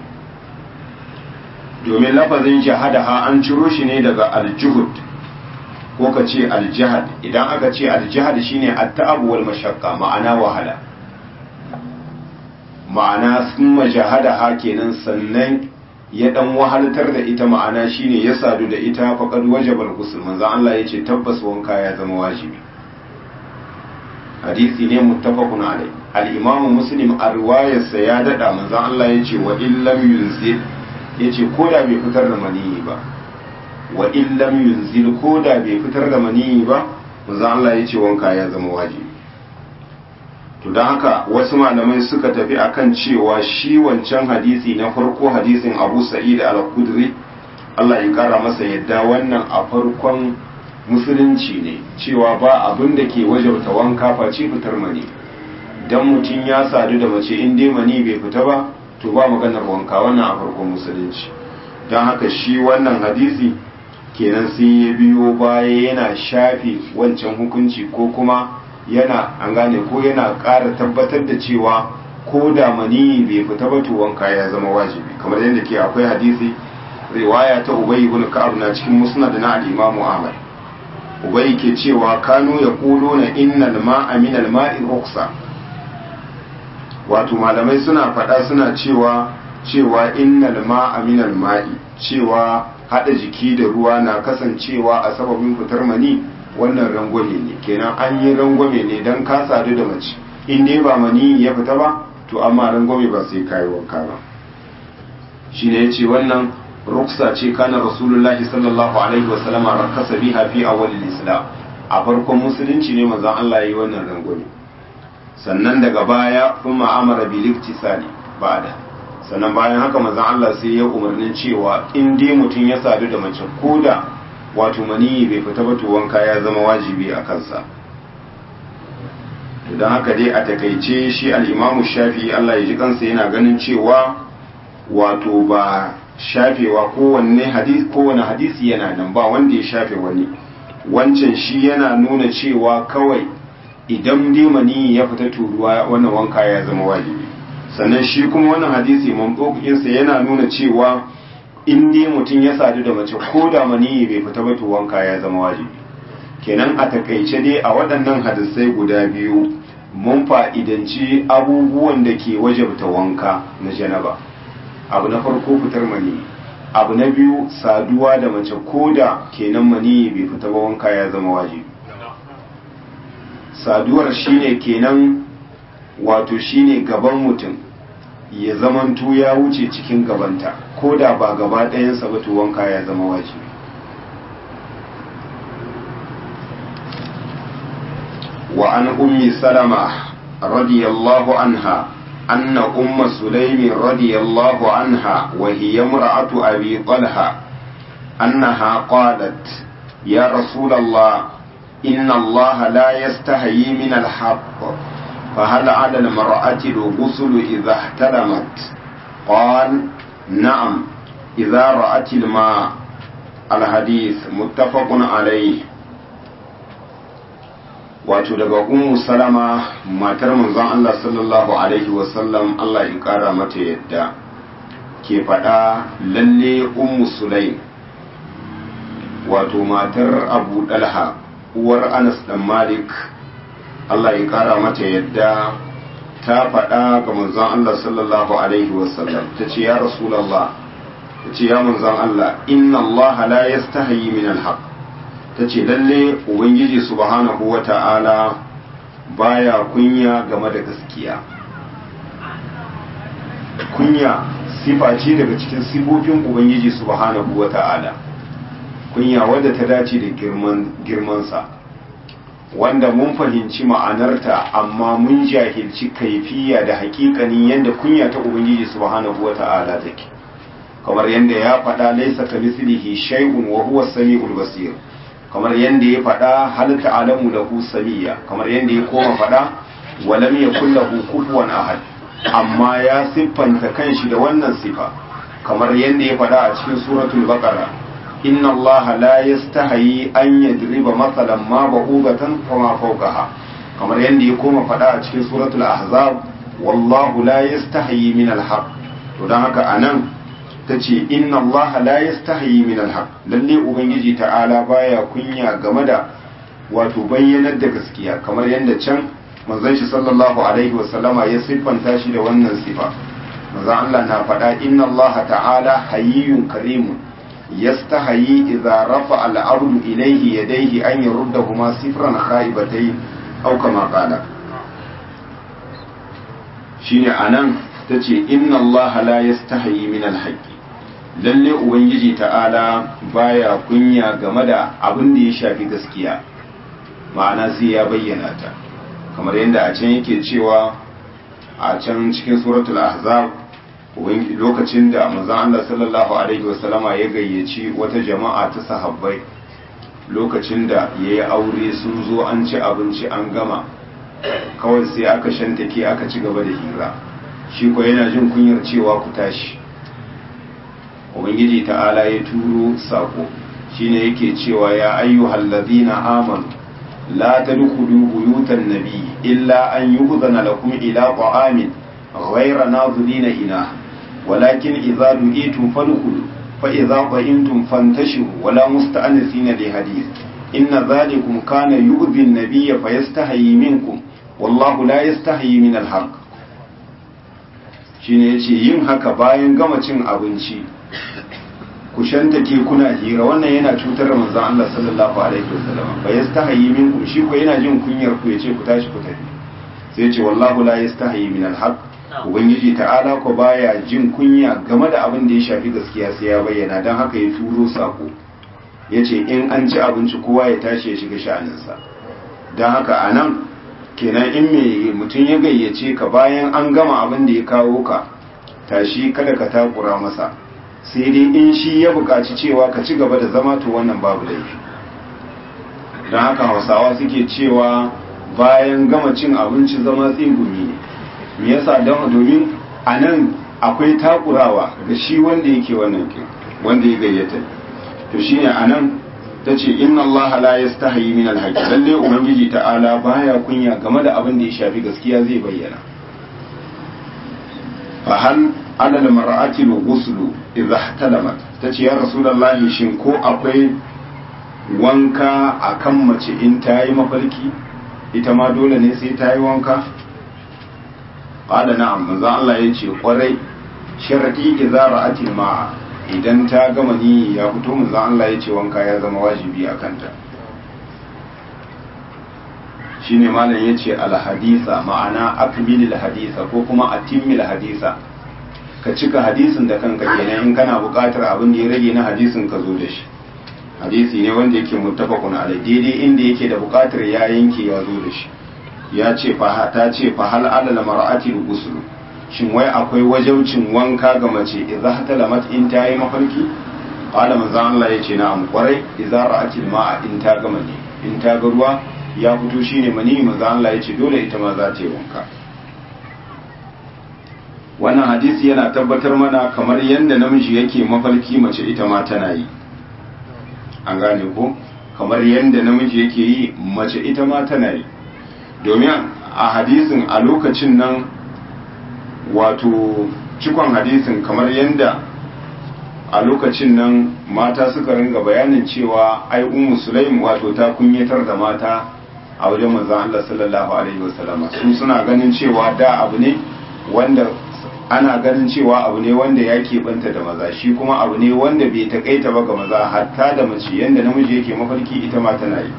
Speaker 1: domin lafazin jahadaha an ciro shi ne daga aljuhud ko ka ce aljihad idan aka ce aljihad shine at-ta'ab wal mashaqqa ma'ana wahala ma'ana sun majahadaha kenan sannan ya dan wahaltar da ita ma'ana shine ya sadu da ita faqad wajaba al-ghusl manzo Allah yace tabbas wanka ya zama wajibi hadisi ne muttafaqun alai al-imam muslim a riwayarsa ya dada manzo Allah yace wa illam yunzil yace koda bai fitar da maniyi ba wa illam yunzil koda bai fitar da maniyi ba manzo Allah yace wanka ya zama wajibi to don haka wasu malamai suka tafi akan cewa shi wancan hadisi na farko hadisin abu sa'id al-kudri Allah ya kara masa yadda wannan a farkon musulunci ne cewa ba abin da ke wajabta wanka face fitar mani dan mutum ya sadu da mace in dai mani bai fita ba to ba maganar wanka wannan a farkon musulunci don haka shi wannan hadisi kenan sai ya biyo baya yana shafe wancan hukunci ko kuma yana an gane ko yana ƙara tabbatar da cewa ko da mani bai fita ba to wanka ya zama wajibi kamar yadda ke akwai hadisi riwaya ta ubay ibn ka'ab na cikin musnad na al-imam ahmad ubay ke cewa kanu yaquluna innal ma'a min al-ma'i ruqsa wato malamai suna faɗa suna cewa cewa innal ma'a min al-ma'i cewa hada jiki da ruwa na kasancewa a sababin fitar mani wannan rangwame ne kenan an yi rangwame ne don ka sadu da mace in dai ba mani ya fita ba to amma rangwame ba sai kayi wanka ba shi ne ya ce wannan ruksa ce kana rasulullahi sallallahu alaihi wa sallama rakasa biha fi awwalil islam a farkon musulunci ne manzon Allah yayi wannan rangwame sannan daga baya kuma amara bil iktisali ba'da sannan bayan haka manzon Allah sai ya umarnin cewa in dai mutum ya sadu da mace koda wato maniyi bai fita ba to wanka ya zama wajibi a kansa to don haka dai a takaice shi al'imamu shafi Allah ya ji kansa yana ganin cewa wato ba shafewa kowanne hadisi kowane hadisi yana nan ba wanda ya shafe wani wancan shi yana nuna cewa kawai idan dai maniyi ya fita turuwa wannan wanka ya zama wajibi sannan shi kuma wannan hadisi mambokinsa yana nuna cewa in dai mutum ya sadu da mace ko da maniyi bai fita ba to wanka ya zama wajibi kenan a takaice dai a waɗannan hadisai guda biyu mun fa'idanci abubuwan da ke wajabta wanka na janaba abu na farko fitar maniyi abu na biyu saduwa da mace ko da kenan maniyi bai fita ba wanka ya zama wajibi saduwar shine kenan wato shine gaban mutum ya zamanto ya wuce cikin gabanta ko da ba gaba ɗayansa ba to wanka ya zama wajibi wa an ummi salama radiyallahu anha أن أم سليم رضي الله عنها وهي امرأة أبي طلحة أنها قالت يا رسول الله إن الله لا يستحيي من الحق فهل على المرأة الغسل إذا احتلمت قال نعم إذا رأت الماء الحديث متفق عليه wato daga ummu salama matar manzon Allah sallallahu alaihi wasallam Allah ya kara mata yadda ke faɗa lalle ummu sulaim wato matar abu dalha uwar anas dan malik Allah ya kara mata yadda ta faɗa ga manzon Allah sallallahu alaihi wasallam ta ce ya rasulallah ta ce ya manzon Allah inna Allah la yastahi min alhaq ta ce lalle ubangiji subhanahu wa ta'ala baya kunya game da gaskiya kunya sifa ce daga cikin sifofin ubangiji subhanahu wa ta'ala kunya wadda ta dace da girmansa wanda mun fahimci ma'anarta amma mun jahilci kaifiya da hakikanin yadda kunya ta ubangiji subhanahu wa ta'ala take kamar yadda ya faɗa laisa ka mislihi shay'un wa huwa samiul basir kamar yadda ya faɗa hal ta'lamu lahu samiyya kamar yadda ya koma faɗa walam yakul lahu kufuwan ahad amma ya siffanta kanshi da wannan sifa kamar yadda ya faɗa a cikin suratul baqara inna allaha la yastahi an yadriba mathalan ma ba'udatan kama fawqaha kamar yadda ya koma faɗa a cikin suratul ahzab wallahu la yastahi min alhaq to dan haka anan tace inna allaha la yastahi min alhaq lalle ubangiji ta'ala baya kunya game da wato bayyanar da gaskiya kamar yadda can manzon shi sallallahu alaihi wasallama ya siffanta shi da wannan sifa manzon Allah na faɗa inna allaha ta'ala hayyun karimun yastahayi idza rafa al-ardu ilayhi yadayhi an yuruddahuma sifran khaibatayn aw kama qala shine anan tace inna allaha la yastahayi min al-haqqi lalle ubangiji ta'ala baya kunya game da abin da ya shafi gaskiya ma'ana sai ya bayyana ta kamar yadda a can yake cewa a can cikin suratul ahzab lokacin da manzon Allah sallallahu alaihi wasallama ya gayyaci wata jama'a ta sahabbai lokacin da yayi aure sun zo an ci abinci an gama kawai sai aka shantake aka ci gaba da hira shi ko yana jin kunyar cewa ku tashi ubangiji ta'ala ya turo sako shine yake cewa ya ayyuhal ladina amanu la tadkhulu buyutan nabi illa an yu'zana lakum ila ta'amin ghayra nazilina ina walakin idza du'itum fadkhulu fa idza qa'imtum fantashiru wala musta'anisina li hadith inna dhalikum kana yu'dhi an-nabiyya fayastahi minkum wallahu la yastahi min al-haqq shine yace yin haka bayan gama cin abinci ku shantake kuna hira wannan yana cutar da manzon Allah sallallahu alaihi wasallam fa yastahi minkum shi ko yana jin kunyar ku yace ku tashi ku tafi sai yace wallahu la yastahi min alhaq ubangiji ta'ala ko baya jin kunya game da abin da ya shafi gaskiya sai ya bayyana dan haka ya turo sako yace in an ci abinci kowa ya tashi ya shiga sha'aninsa dan haka anan kenan in me mutum ya gayyace ka bayan an gama abin da ya kawo ka tashi kada ka takura masa sai dai in shi ya buƙaci cewa ka ci gaba da zama to wannan babu laifi don haka hausawa suke cewa bayan gama cin abinci zama tsingumi ne me yasa don domin a nan akwai takurawa ga shi wanda yake wannan kin wanda ya gayyata to shine a nan ta ce inna Allah la yastahi min alhaqi lalle ubangiji ta'ala baya kunya game da abin da ya shafi gaskiya zai bayyana fa hal ala da mar'ati ghuslu idha ihtalamat tace ya rasulullahi shin ko akwai wanka akan mace in ta yi mafarki ita ma dole ne sai ta yi wanka qala na'am manzo Allah yace kwarai sharadi idza ra'ati ma'a idan ta gama ni ya fito manzo Allah yace wanka ya zama wajibi a kanta shine malam yace alhadisa ma'ana akmilil hadisa ko kuma atimmil hadisa ka cika hadisin da kanka kenan in kana buƙatar abin da ya rage na hadisin ka zo da shi hadisi ne wanda yake muttafaqun alai daidai inda yake da buƙatar ya yanke ya zo da shi ya ce fa ta ce fa hal alal mar'ati ghusl shin wai akwai wajaucin wanka ga mace idza hatalamat in ta yi mafarki qala manzo Allah yace na'am kwarai idza ra'atil ma'a in ta gama ne in ta ga ruwa ya fito shine mani manzo Allah yace dole ita ma za ta yi wanka wannan hadisi yana tabbatar mana kamar yadda namiji yake mafarki mace ita ma tana yi an gane ko kamar yadda namiji yake yi mace ita ma tana yi domin a hadisin a lokacin nan wato cikon hadisin kamar yadda a lokacin nan mata suka ringa bayanin cewa ai ummu sulaim wato ta kunyatar da mata a wajen manzon Allah sallallahu alaihi wasallam su suna ganin cewa da abu ne wanda ana ganin cewa abu ne wanda ya keɓanta da maza shi kuma abu ne wanda bai takaita ba ga maza hatta da mace yadda namiji yake mafarki ita ma tana yi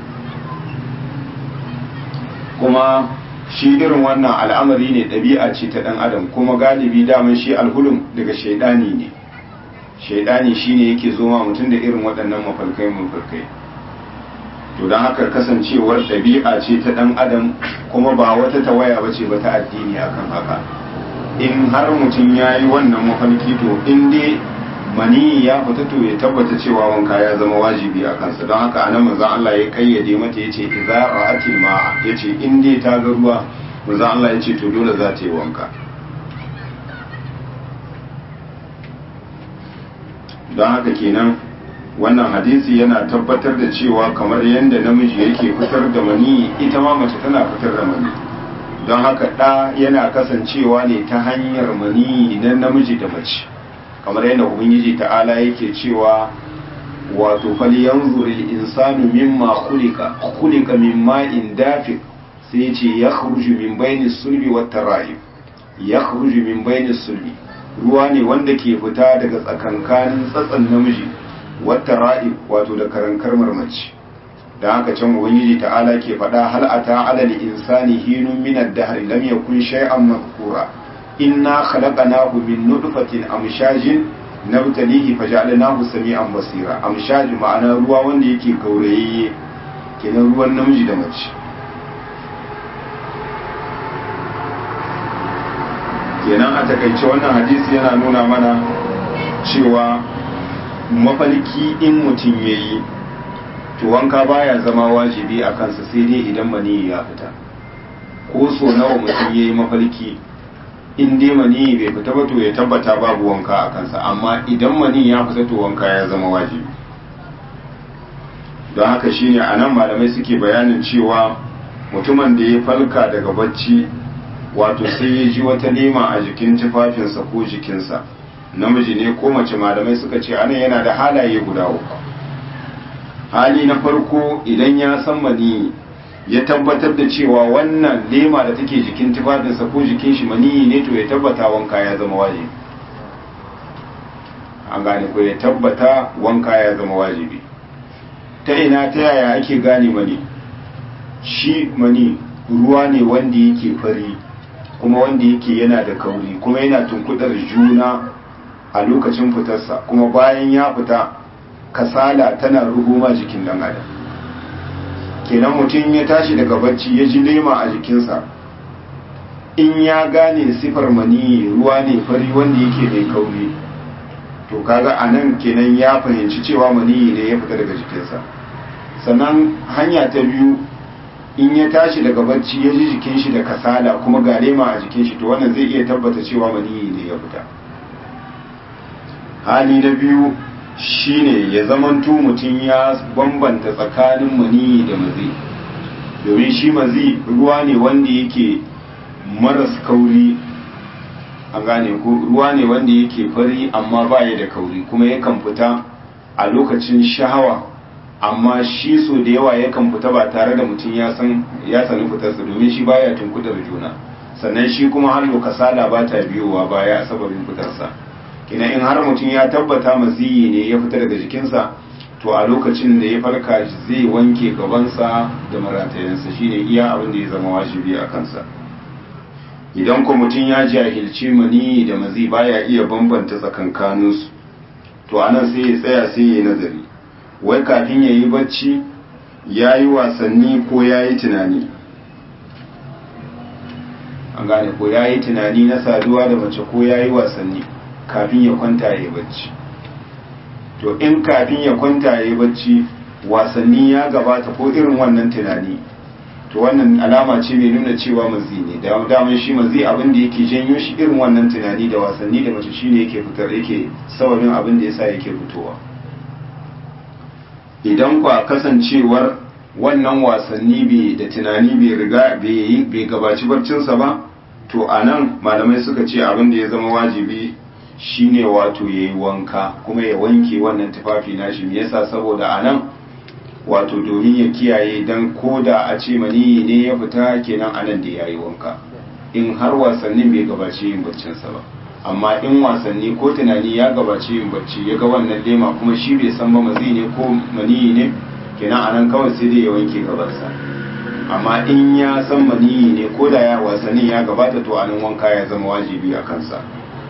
Speaker 1: kuma shi irin wannan al'amari ne ɗabi'a ce ta ɗan adam kuma galibi daman shi alhulum daga shaidani ne shaidani shine yake zo ma mutum da irin waɗannan mafarkai mafarkai to don haka kasancewar ɗabi'a ce ta ɗan adam kuma ba wata tawaya ba ce ba ta addini akan haka in har mutum ya yi wannan mafarki to in dai mani ya fita to ya tabbata cewa wanka ya zama wajibi a kansa don haka anan manzon Allah ya kayyade mata yace idza ra'atil ma'a yace in dai ta ga ruwa manzon Allah yace to dole za ta yi wanka don haka kenan wannan hadisi yana tabbatar da cewa kamar yadda namiji yake fitar da mani ita ma mace tana fitar da mani don haka ɗa yana kasancewa ne ta hanyar mani na namiji da mace kamar yadda ubangiji ta'ala yake cewa wato fali yanzur insanu mimma khuliqa khuliqa min ma'in dafiq sai ya ce ya min bayni sulbi wat tara'ib ya min bayni sulbi ruwa ne wanda ke fita daga tsakankanin tsatsan namiji wata ra'ib wato da karankar marmaci da haka can ubangiji ta'ala ke faɗa hal ata alal insani hinun min ad-dahr lam yakun shay'an mazkura inna khalaqnahu min nutfatin amshajin nabtalihi faj'alnahu sami'an basira amshaj ma'ana ruwa wanda yake gaurayayye kenan ruwan namiji da mace kenan a takaice wannan hadisi yana nuna mana cewa mafalki in mutum ya yi to wanka baya zama wajibi a kansa sai dai idan mani ya fita ko so nawa mutum ya yi mafalki in dai mani bai fita ba to ya tabbata babu wanka a kansa amma idan mani ya fita to wanka ya zama wajibi don haka shine a nan malamai suke bayanin cewa mutumin da ya falka daga bacci wato sai ya ji wata nema a jikin tufafinsa ko jikinsa namiji ne ko mace malamai suka ce anan yana da halaye guda uku hali na farko idan ya san mani ya tabbatar da cewa wannan lema da take jikin tufafinsa ko jikin shi mani ne to ya tabbata wanka ya zama wajibi an gane ko ya tabbata wanka ya zama wajibi ta ina ta yaya ake gane mani shi mani ruwa ne wanda yake fari kuma wanda yake yana da kauri kuma yana tunkudar juna a lokacin fitarsa kuma bayan ya fita kasala tana ruguma jikin dan adam kenan mutum ya tashi daga bacci ya ji lema a jikinsa in ya gane sifar mani ruwa ne fari wanda yake mai kauri to kaga a nan kenan ya fahimci cewa mani ne ya fita daga jikinsa sannan hanya ta biyu in ya tashi daga bacci ya ji jikin shi da kasala kuma ga lema a jikin shi to wannan zai iya tabbata cewa maniyi ne ya fita hali na biyu shine ya zamanto mutum ya bambanta tsakanin maniyi da mazi domin shi mazi ruwa ne wanda yake maras kauri an gane ko ruwa ne wanda yake fari amma baya da kauri kuma yakan fita a lokacin shahawa amma shi so da yawa yakan fita ba tare da mutum ya san ya sani fitarsa domin shi baya tunkudar juna sannan shi kuma har kasala ba ta biyowa baya sababin fitarsa kina in har mutum ya tabbata maziyi ne ya fita daga jikinsa to a lokacin da ya farka zai wanke gabansa da maratayensa shine iya abin da ya zama wajibi a kansa idan ko mutum ya jahilci mani da mazi baya iya bambanta tsakankaninsu to anan sai ya tsaya sai ya yi nazari wai kafin ya yi bacci ya yi wasanni ko ya yi tunani an gane ko ya yi tunani na saduwa da mace ko ya yi wasanni kafin ya kwanta ya yi bacci to in kafin ya kwanta ya yi bacci wasanni ya gabata ko irin wannan tunani to wannan alama ce mai nuna cewa mazi ne da daman shi mazi abin da yake janyo shi irin wannan tunani da wasanni da mace shine yake fitar yake sababin abin da yasa yake fitowa idan kwa kasancewar wannan wasanni bai da tunani bai riga bai gabaci barcinsa ba to anan malamai suka ce abin da ya zama wajibi shine wato ya yi wanka kuma ya wanke wannan tufafi nashi me yasa saboda anan wato domin ya kiyaye dan koda a ce maniyi ne ya fita kenan anan da ya yi wanka in har wasannin bai gabaci yin baccinsa ba amma in wasanni ko tunani ya gabaci yin bacci ya ga wannan lema kuma shi bai san ba mazi ne ko maniyi ne kenan anan kawai sai dai ya wanke gabarsa amma in ya san maniyi ne ko da ya wasannin ya gabata to anan wanka ya zama wajibi a kansa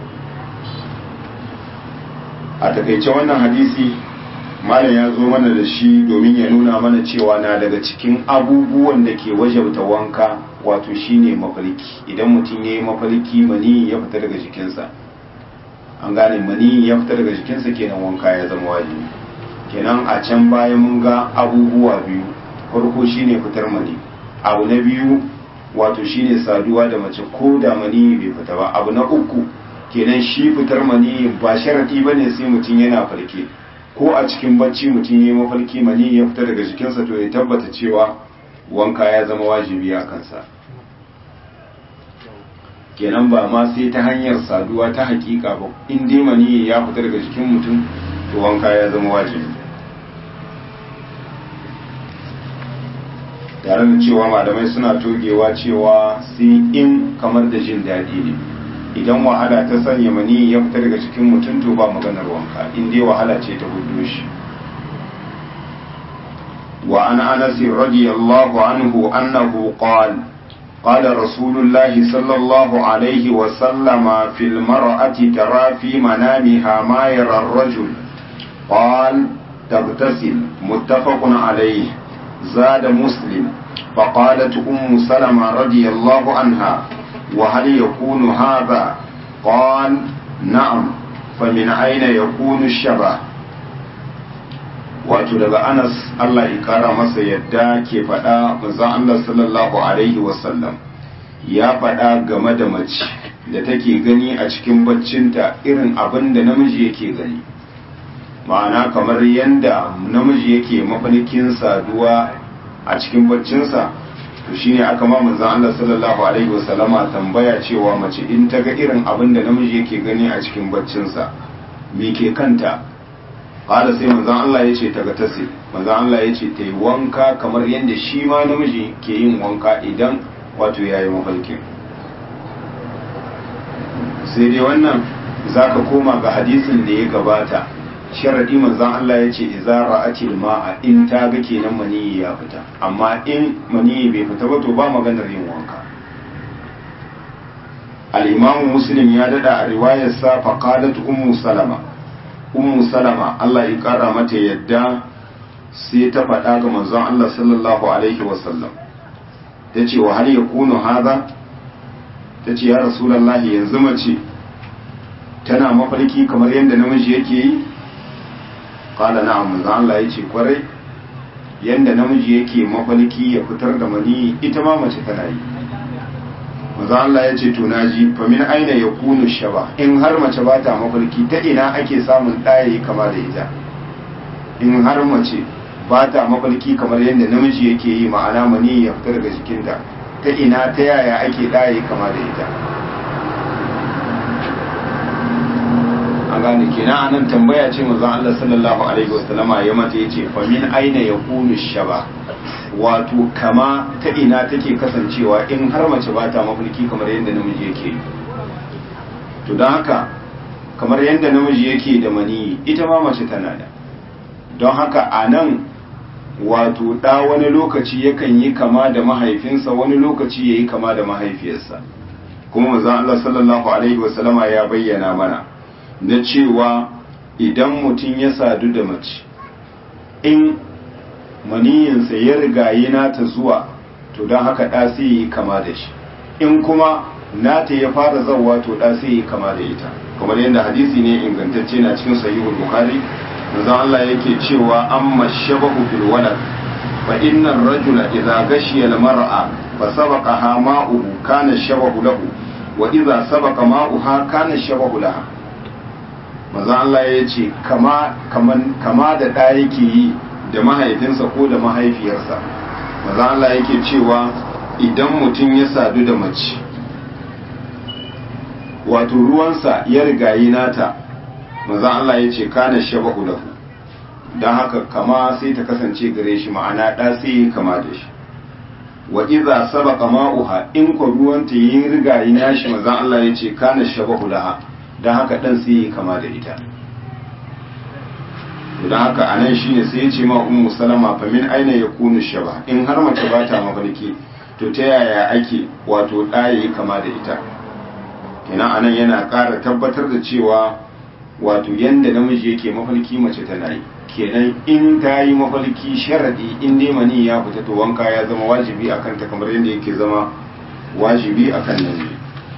Speaker 1: a takaice wannan hadisi malam ya zo mana da shi domin ya nuna mana cewa na daga cikin abubuwan da ke wajabta wanka wato shine mafarki idan mutum ya yi mafarki mani ya fita daga jikinsa an gane mani ya fita daga jikinsa kenan wanka ya zama wajibi kenan a can bayan mun ga abubuwa biyu farko shine fitar mani abu na biyu wato shine saduwa da mace ko da mani bai fita ba abu na uku kenan shi fitar mani ba sharadi bane sai mutum yana farke ko a cikin bacci mutum ya mafarki mani ya fita daga jikinsa to ya tabbata cewa wanka ya zama wajibi a kansa kenan ba ma sai ta hanyar saduwa ta hakika ba in dai mani ya fita daga jikin mutum to wanka ya zama wajibi tare da cewa malamai suna togewa cewa sai in kamar da jin daɗi ne idan wahala ta sanya mani ya fita daga cikin mutum to ba maganar wanka in dai wahala ce ta hudu shi wa an anas radiyallahu anhu annahu qala قال رسول الله صلى الله عليه وسلم في المرأة ترى في منامها ما يرى الرجل قال تغتسل متفق عليه زاد مسلم فقالت أم سلمة رضي الله عنها وهل يكون هذا قال نعم فمن أين يكون الشبه wato daga anas Allah ya kara masa yadda ke faɗa manzon Allah sallallahu alaihi wasallam ya faɗa game da mace da take gani a cikin baccinta irin abin da namiji yake gani ma'ana kamar yadda namiji yake mafarkin saduwa a cikin baccinsa to shine aka ma manzon Allah sallallahu alaihi wasallama tambaya cewa mace in ta ga irin abin da namiji yake gani a cikin baccinsa me ke kanta qala sai manzon Allah yace ta ga tasi manzon Allah yace ta yi wanka kamar yadda shi ma namiji ke yin wanka idan wato yayi mafarkin sai dai wannan zaka koma ga hadisin da ya gabata sharadi manzon Allah ya ce idza ra'atil ma'a in ta ga kenan maniyi ya fita amma in maniyi bai fita ba to ba maganar yin wanka al-imamu muslim ya dada a riwayar sa fa qalat ummu salama ummu salama Allah ya kara mata yadda sai ta faɗa ga manzon Allah sallallahu alaihi wasallam tace wa hal yakunu hadha tace ya rasulullahi yanzu mace tana mafarki kamar yadda namiji yake yi kala na manzo Allah yace kwarai yanda namiji yake mafalki ya fitar da mani ita ma mace tana yi manzo Allah yace to naji fa min aina yakunu shaba in har mace ba ta mafalki ta ina ake samun ɗaya kama da ita in har mace ba ta mafalki kamar yadda namiji yake yi ma'ana mani ya fitar daga jikinta ta ina ta yaya ake ɗaya kama da ita an gane kenan anan tambaya ce manzon Allah sallallahu alaihi wasallama ya mata yace fa min aina yakunu shaba wato kama ta ina take kasancewa in har mace ba ta mafarki kamar yadda namiji yake to don haka kamar yadda namiji yake da mani ita ma mace tana da don haka a nan wato ɗa wani lokaci yakan yi kama da mahaifinsa wani lokaci ya yi kama da mahaifiyarsa kuma mazan Allah sallallahu Alaihi wasallama ya bayyana mana na cewa idan mutum ya sadu da mace in maniyinsa ya rigayi nata zuwa to don haka ɗa sai yi kama da shi in kuma nata ya fara zauwa to ɗa sai yi kama da ita kamar yadda hadisi ne ingantacce na cikin sahihul bukhari manzon Allah yake cewa amma shabahu fil walad fa inna ar-rajula idza gashiya al-mar'a fa sabaqaha ma'uhu kana shabahu lahu wa idza sabaqa ma'uha kana shabahu laha manzon Allah yace kama kaman kama da da yake yi da mahaifinsa ko da mahaifiyarsa manzon Allah yake cewa idan mutum ya sadu da mace wato ruwansa ya rigayi nata manzon Allah ya ce kana shabahu lahu don haka kama sai ta kasance gare shi ma'ana ɗa sai kama da shi wa iza sabaqa ma'uha in ko ruwanta yin rigayi nashi manzon Allah ya ce kana shabahu laha don haka dan sai kama da ita don haka anan shine sai ya ce ma ummu salama fa min aina yakunu shaba in har mace ba ta mafarki to ta yaya ake wato ɗa yayi kama da ita kenan anan yana ƙara tabbatar da cewa wato yanda namiji yake mafarki mace tana yi kenan in ta yi mafarki sharadi in dai mani ya fita to wanka ya zama wajibi akan ta kamar yadda yake zama wajibi akan namiji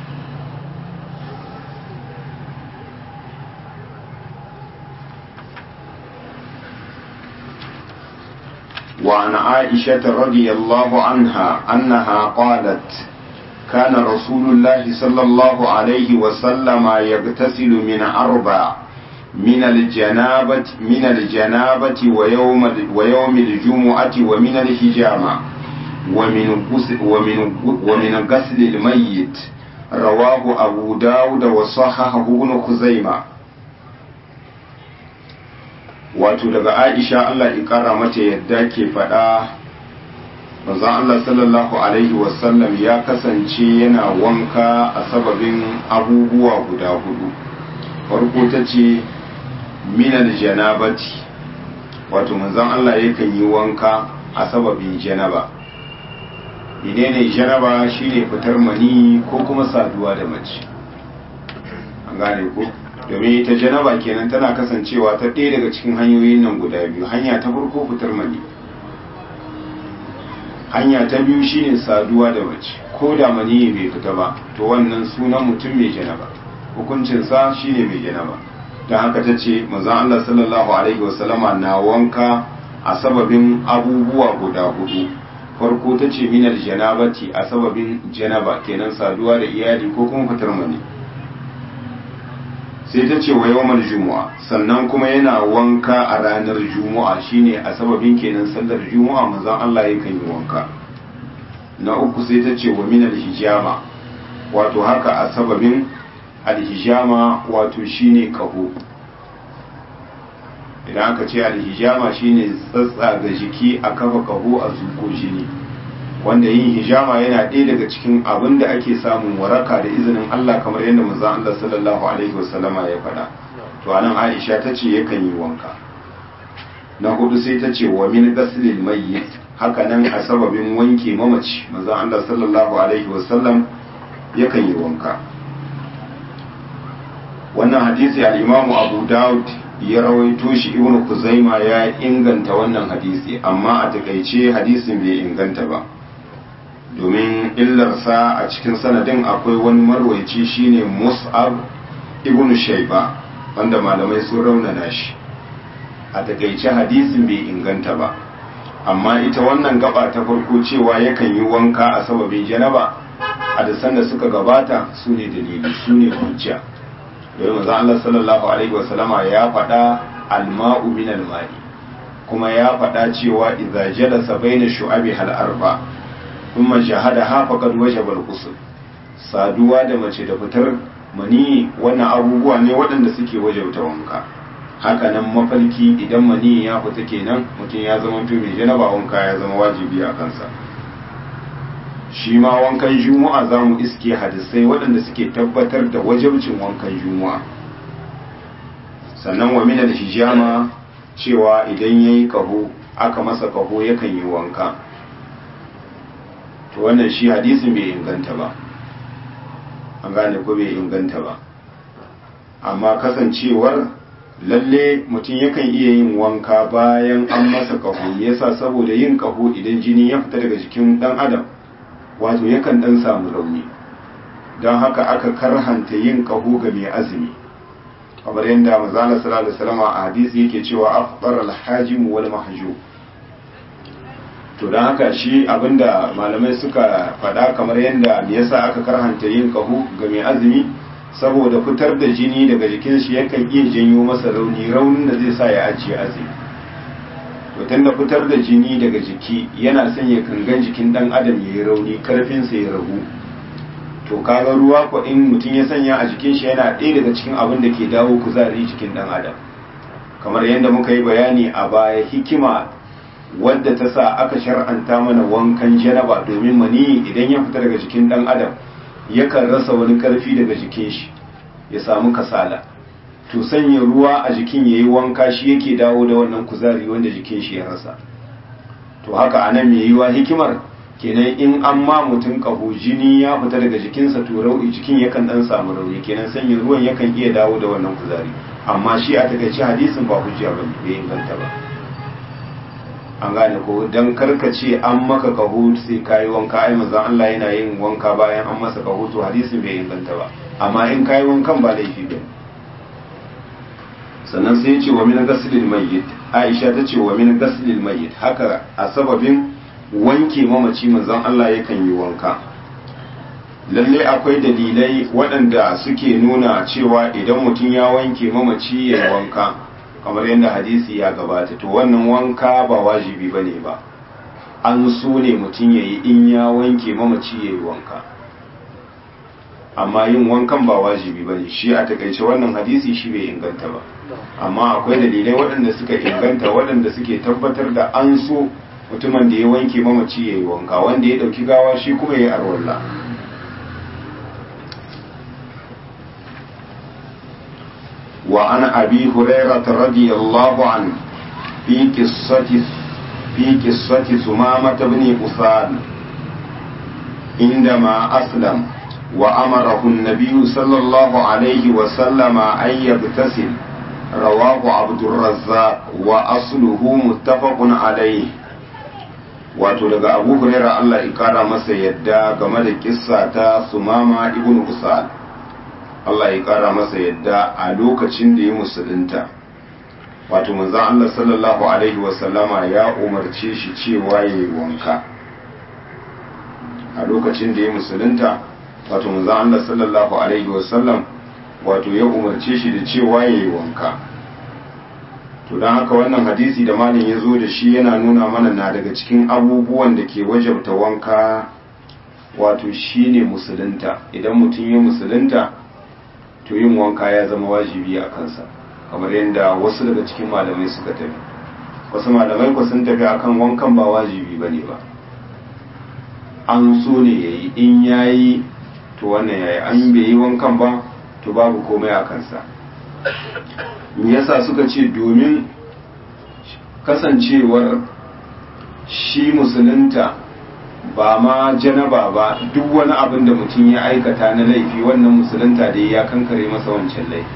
Speaker 1: وعن عائشة رضي الله عنها أنها قالت كان رسول الله صلى الله عليه وسلم يغتسل من أربع من الجنابة من الجنابة ويوم ويوم الجمعة ومن الحجامة ومن غسل ومن ومن غسل الميت رواه أبو داود وصححه ابن خزيمة wato daga Aisha Allah ya kara mata yadda ke faɗa manzon Allah sallallahu alaihi wasallam ya kasance yana wanka a sababin abubuwa guda hudu farko ta ce minal janabati wato manzon Allah yakan yi wanka a sababin janaba menene janaba shine fitar mani ko kuma saduwa da mace an gane ko domin ita janaba kenan tana kasancewa ta ɗaya daga cikin hanyoyin nan guda biyu hanya ta farko fitar mani hanya ta biyu shine saduwa da mace ko da mani bai fita ba to wannan sunan mutum mai janaba hukuncinsa shine mai janaba don haka ta ce manzon Allah sallallahu alaihi wasallama na wanka a sababin abubuwa guda hudu farko ta ce minar janabati a sababin janaba kenan saduwa da iyali ko kuma fitar mani sai ta ce wa yawmal juma'a sannan kuma yana wanka a ranar juma'a shine a sababin kenan sallar juma'a manzon Allah yakan yi wanka na uku sai ta ce wa min alhijama wato haka a sababin alhijama wato shine kaho idan aka ce alhijama shine tsatsa ga jiki a kafa kaho a zuko jini wanda yin hijama yana ɗaya daga cikin abin da ake samun waraka da izinin Allah kamar yadda manzon Allah sallallahu alaihi wasallama ya faɗa to anan Aisha ta ce yakan yi wanka na hudu sai ta ce wa min ghaslil mayyit haka nan a sababin wanke mamaci manzon Allah sallallahu alaihi wasallam yakan yi wanka wannan hadisi al-Imam Abu Dawud ya rawaito shi Ibn Kuzaima ya inganta wannan hadisi amma a takaice hadisin bai inganta ba domin illarsa a cikin sanadin akwai wani marwaici shine mus'ab ibn shaiba wanda malamai sun raunana shi a takaice hadisin bai inganta ba amma ita wannan gaba ta farko cewa yakan yi wanka a sababin janaba a da sanda suka gabata su ne dalili su ne hujja domin manzo Allah sallallahu alaihi wasallama ya faɗa alma'u min alma'i kuma ya faɗa cewa idza jalasa baina shu'abi hal arba' kuma shahada ha faqad wajaba al-ghusl saduwa da mace da fitar mani wannan abubuwa ne waɗanda suke wajabta wanka haka nan mafarki idan mani ya fita kenan mutum ya zama to mai janaba wanka ya zama wajibi a kansa shi ma wankan juma'a za mu iske hadisai waɗanda suke tabbatar da wajabcin wankan juma'a sannan wa min al-hijama cewa idan ya yi kaho aka masa kaho yakan yi wanka to wannan shi hadisin bai inganta ba an gane ko bai inganta ba amma kasancewar lalle mutum yakan iya yin wanka bayan an masa kaho yasa saboda yin kaho idan jini ya fita daga jikin dan adam wato yakan dan samu rauni don haka aka karhanta yin kaho ga mai azumi kamar yadda manzala sallallahu alaihi wasallam a hadisi yake cewa afdar al-hajim wal mahjum to don haka shi abinda malamai suka faɗa kamar yadda me yasa aka karhanta yin kaho ga mai azumi saboda fitar da jini daga jikin shi yakan iya janyo masa rauni raunin da zai sa ya ajiye azumi to tunda fitar da jini daga jiki yana sanya kangan jikin dan adam ya yi rauni karfin sa ya ragu to kaga ruwa ko in mutum ya sanya a jikin shi yana ɗaya daga cikin abin da ke dawo kuzari jikin dan adam kamar yadda muka yi bayani a baya hikima wadda ta sa aka shar'anta mana wankan janaba domin mani idan ya fita daga jikin dan adam yakan rasa wani karfi daga jikin shi ya samu kasala to sanya ruwa a jikin yayi wanka shi yake dawo da wannan kuzari wanda jikin shi ya rasa to haka anan mai yiwa hikimar kenan in an ma mutum kaho jini ya fita daga jikinsa to rauni jikin yakan dan samu rauni kenan sanya ruwan yakan iya dawo da wannan kuzari amma shi a takaice hadisin ba hujja bane bai inganta ba an gane ko dan karkace an maka kaho sai kayi wanka ai manzon Allah yana yin wanka bayan an masa kaho to hadisin bai inganta ba amma in kayi wankan ba laifi ba sannan sai ya ce wa min ghaslil mayyit Aisha ta ce wa min ghaslil mayyit haka a sababin wanke mamaci manzon Allah yakan yi wanka lalle akwai dalilai waɗanda suke nuna cewa idan mutum ya wanke mamaci ya yi wanka kamar yadda hadisi ya gabata to wannan wanka ba wajibi ba ne ba an so ne mutum ya yi in ya wanke mamaci ya yi wanka amma yin wankan ba wajibi ba ne shi a takaice wannan hadisi shi bai inganta ba amma akwai dalilai waɗanda suka inganta waɗanda suke tabbatar da an so mutumin da ya wanke mamaci ya yi wanka wanda ya ɗauki gawa shi kuma ya yi arwalla وعن أبي هريرة رضي الله عنه في قصة في قصة ثمامة بن أساد عندما أسلم وأمره النبي صلى الله عليه وسلم أن يغتسل رواه عبد الرزاق وأصله متفق عليه wato daga abu huraira Allah ya kara masa yadda game da kissa ta sumama ibn usal Allah ya kara masa yadda a lokacin da ya musulunta wato manzon Allah sallallahu alaihi wasallama ya umarce shi cewa ya yi wanka a lokacin da ya musulunta wato manzon Allah sallallahu alaihi wasallam wato ya umarce shi da cewa ya yi wanka to don haka wannan hadisi da malin ya zo da shi yana nuna mana na daga cikin abubuwan da ke wajabta wanka wato shine musulunta idan mutum ya musulunta to yin wanka ya zama wajibi a kansa kamar yadda wasu daga cikin malamai suka tafi wasu malamai ku sun tafi akan wankan ba wajibi ba ne ba an so ne ya yi in ya yi to wannan ya yi an bai yi wankan ba to babu komai a kansa me yasa suka ce domin kasancewar shi musulunta ba ma janaba ba duk wani abin da mutum ya aikata na laifi wannan musulunta da ya kankare masa wancan laifi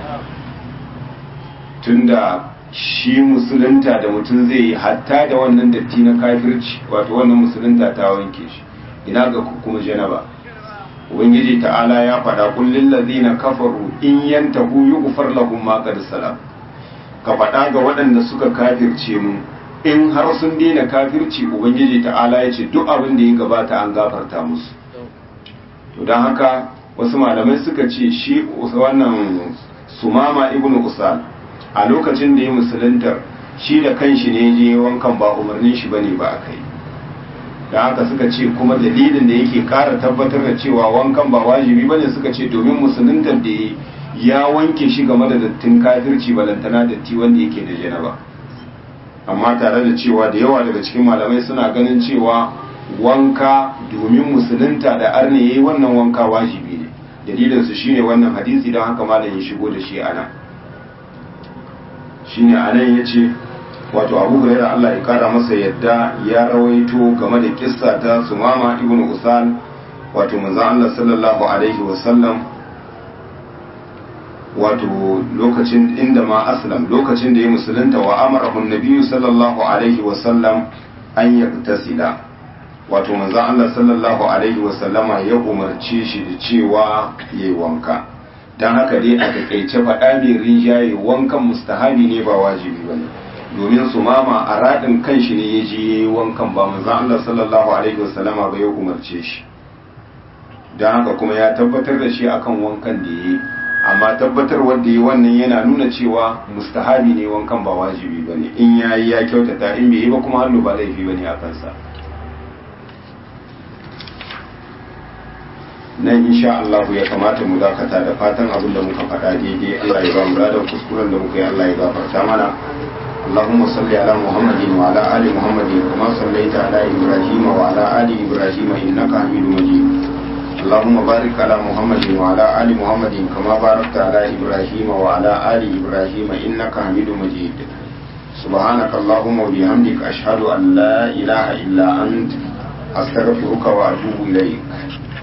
Speaker 1: tunda shi musulunta da mutum zai yi hatta da wannan datti na kafirci wato wannan musulunta ta wanke shi ina ga kuma janaba ubangiji ta'ala ya faɗa kullin ladina kafaru in yantahu yughfar lahum ma qad salam ka faɗa ga waɗanda suka kafirce mu in har sun daina kafirci ubangiji ta'ala ya ce duk abin da ya gabata an gafarta musu to don haka wasu malamai suka ce shi wannan sumama ibnu usal a lokacin da ya musuluntar shi da kanshi ne je wankan ba umarnin shi bane ba akai da haka suka ce kuma dalilin da yake kara tabbatar da cewa wankan ba wajibi bane suka ce domin musuluntar da ya wanke shi game da dattin kafirci balantana datti wanda yake da janaba amma tare da cewa da yawa daga cikin malamai suna ganin cewa wanka domin musulunta da arne yayi wannan wanka wajibi ne dalilin su shine wannan hadisi don haka malam ya shigo da shi ana shine anan yace wato Abu Hurairah Allah ya kara masa yadda ya rawaito game da kissa ta Sumama ibn Usal wato manzon Allah sallallahu alaihi wasallam wato lokacin inda ma aslam lokacin da ya musulunta wa amarahu nabiyyu sallallahu alaihi wasallam an yaktasila wato manzon Allah sallallahu alaihi wasallama ya umarce shi da cewa yayi wanka dan haka dai a takaice faɗa mai rinjaye wankan mustahabi ne ba wajibi bane domin su mama a raɗin kan shi ne ya je yayi wankan ba manzon Allah sallallahu alaihi wasallama ba ya umarce shi dan haka kuma ya tabbatar da shi akan wankan da yayi amma tabbatar wanda yi wannan yana nuna cewa mustahabi ne wankan ba wajibi ba ne in ya yi ya kyautata in bai yi ba kuma hannu ba laifi ba ne a kansa nan insha Allah ya kamata mu dakata da fatan abin da muka faɗa daidai Allah ya ba mu da kuskuren da muka yi Allah ya gafarta mana اللهم صل على محمد وعلى آل محمد كما صليت على إبراهيم وعلى آل إبراهيم إنك حميد مجيد اللهم بارك على محمد وعلى آل محمد كما باركت على إبراهيم وعلى آل إبراهيم إنك حميد مجيد سبحانك اللهم وبحمدك أشهد أن لا إله إلا أنت أستغفرك وأتوب إليك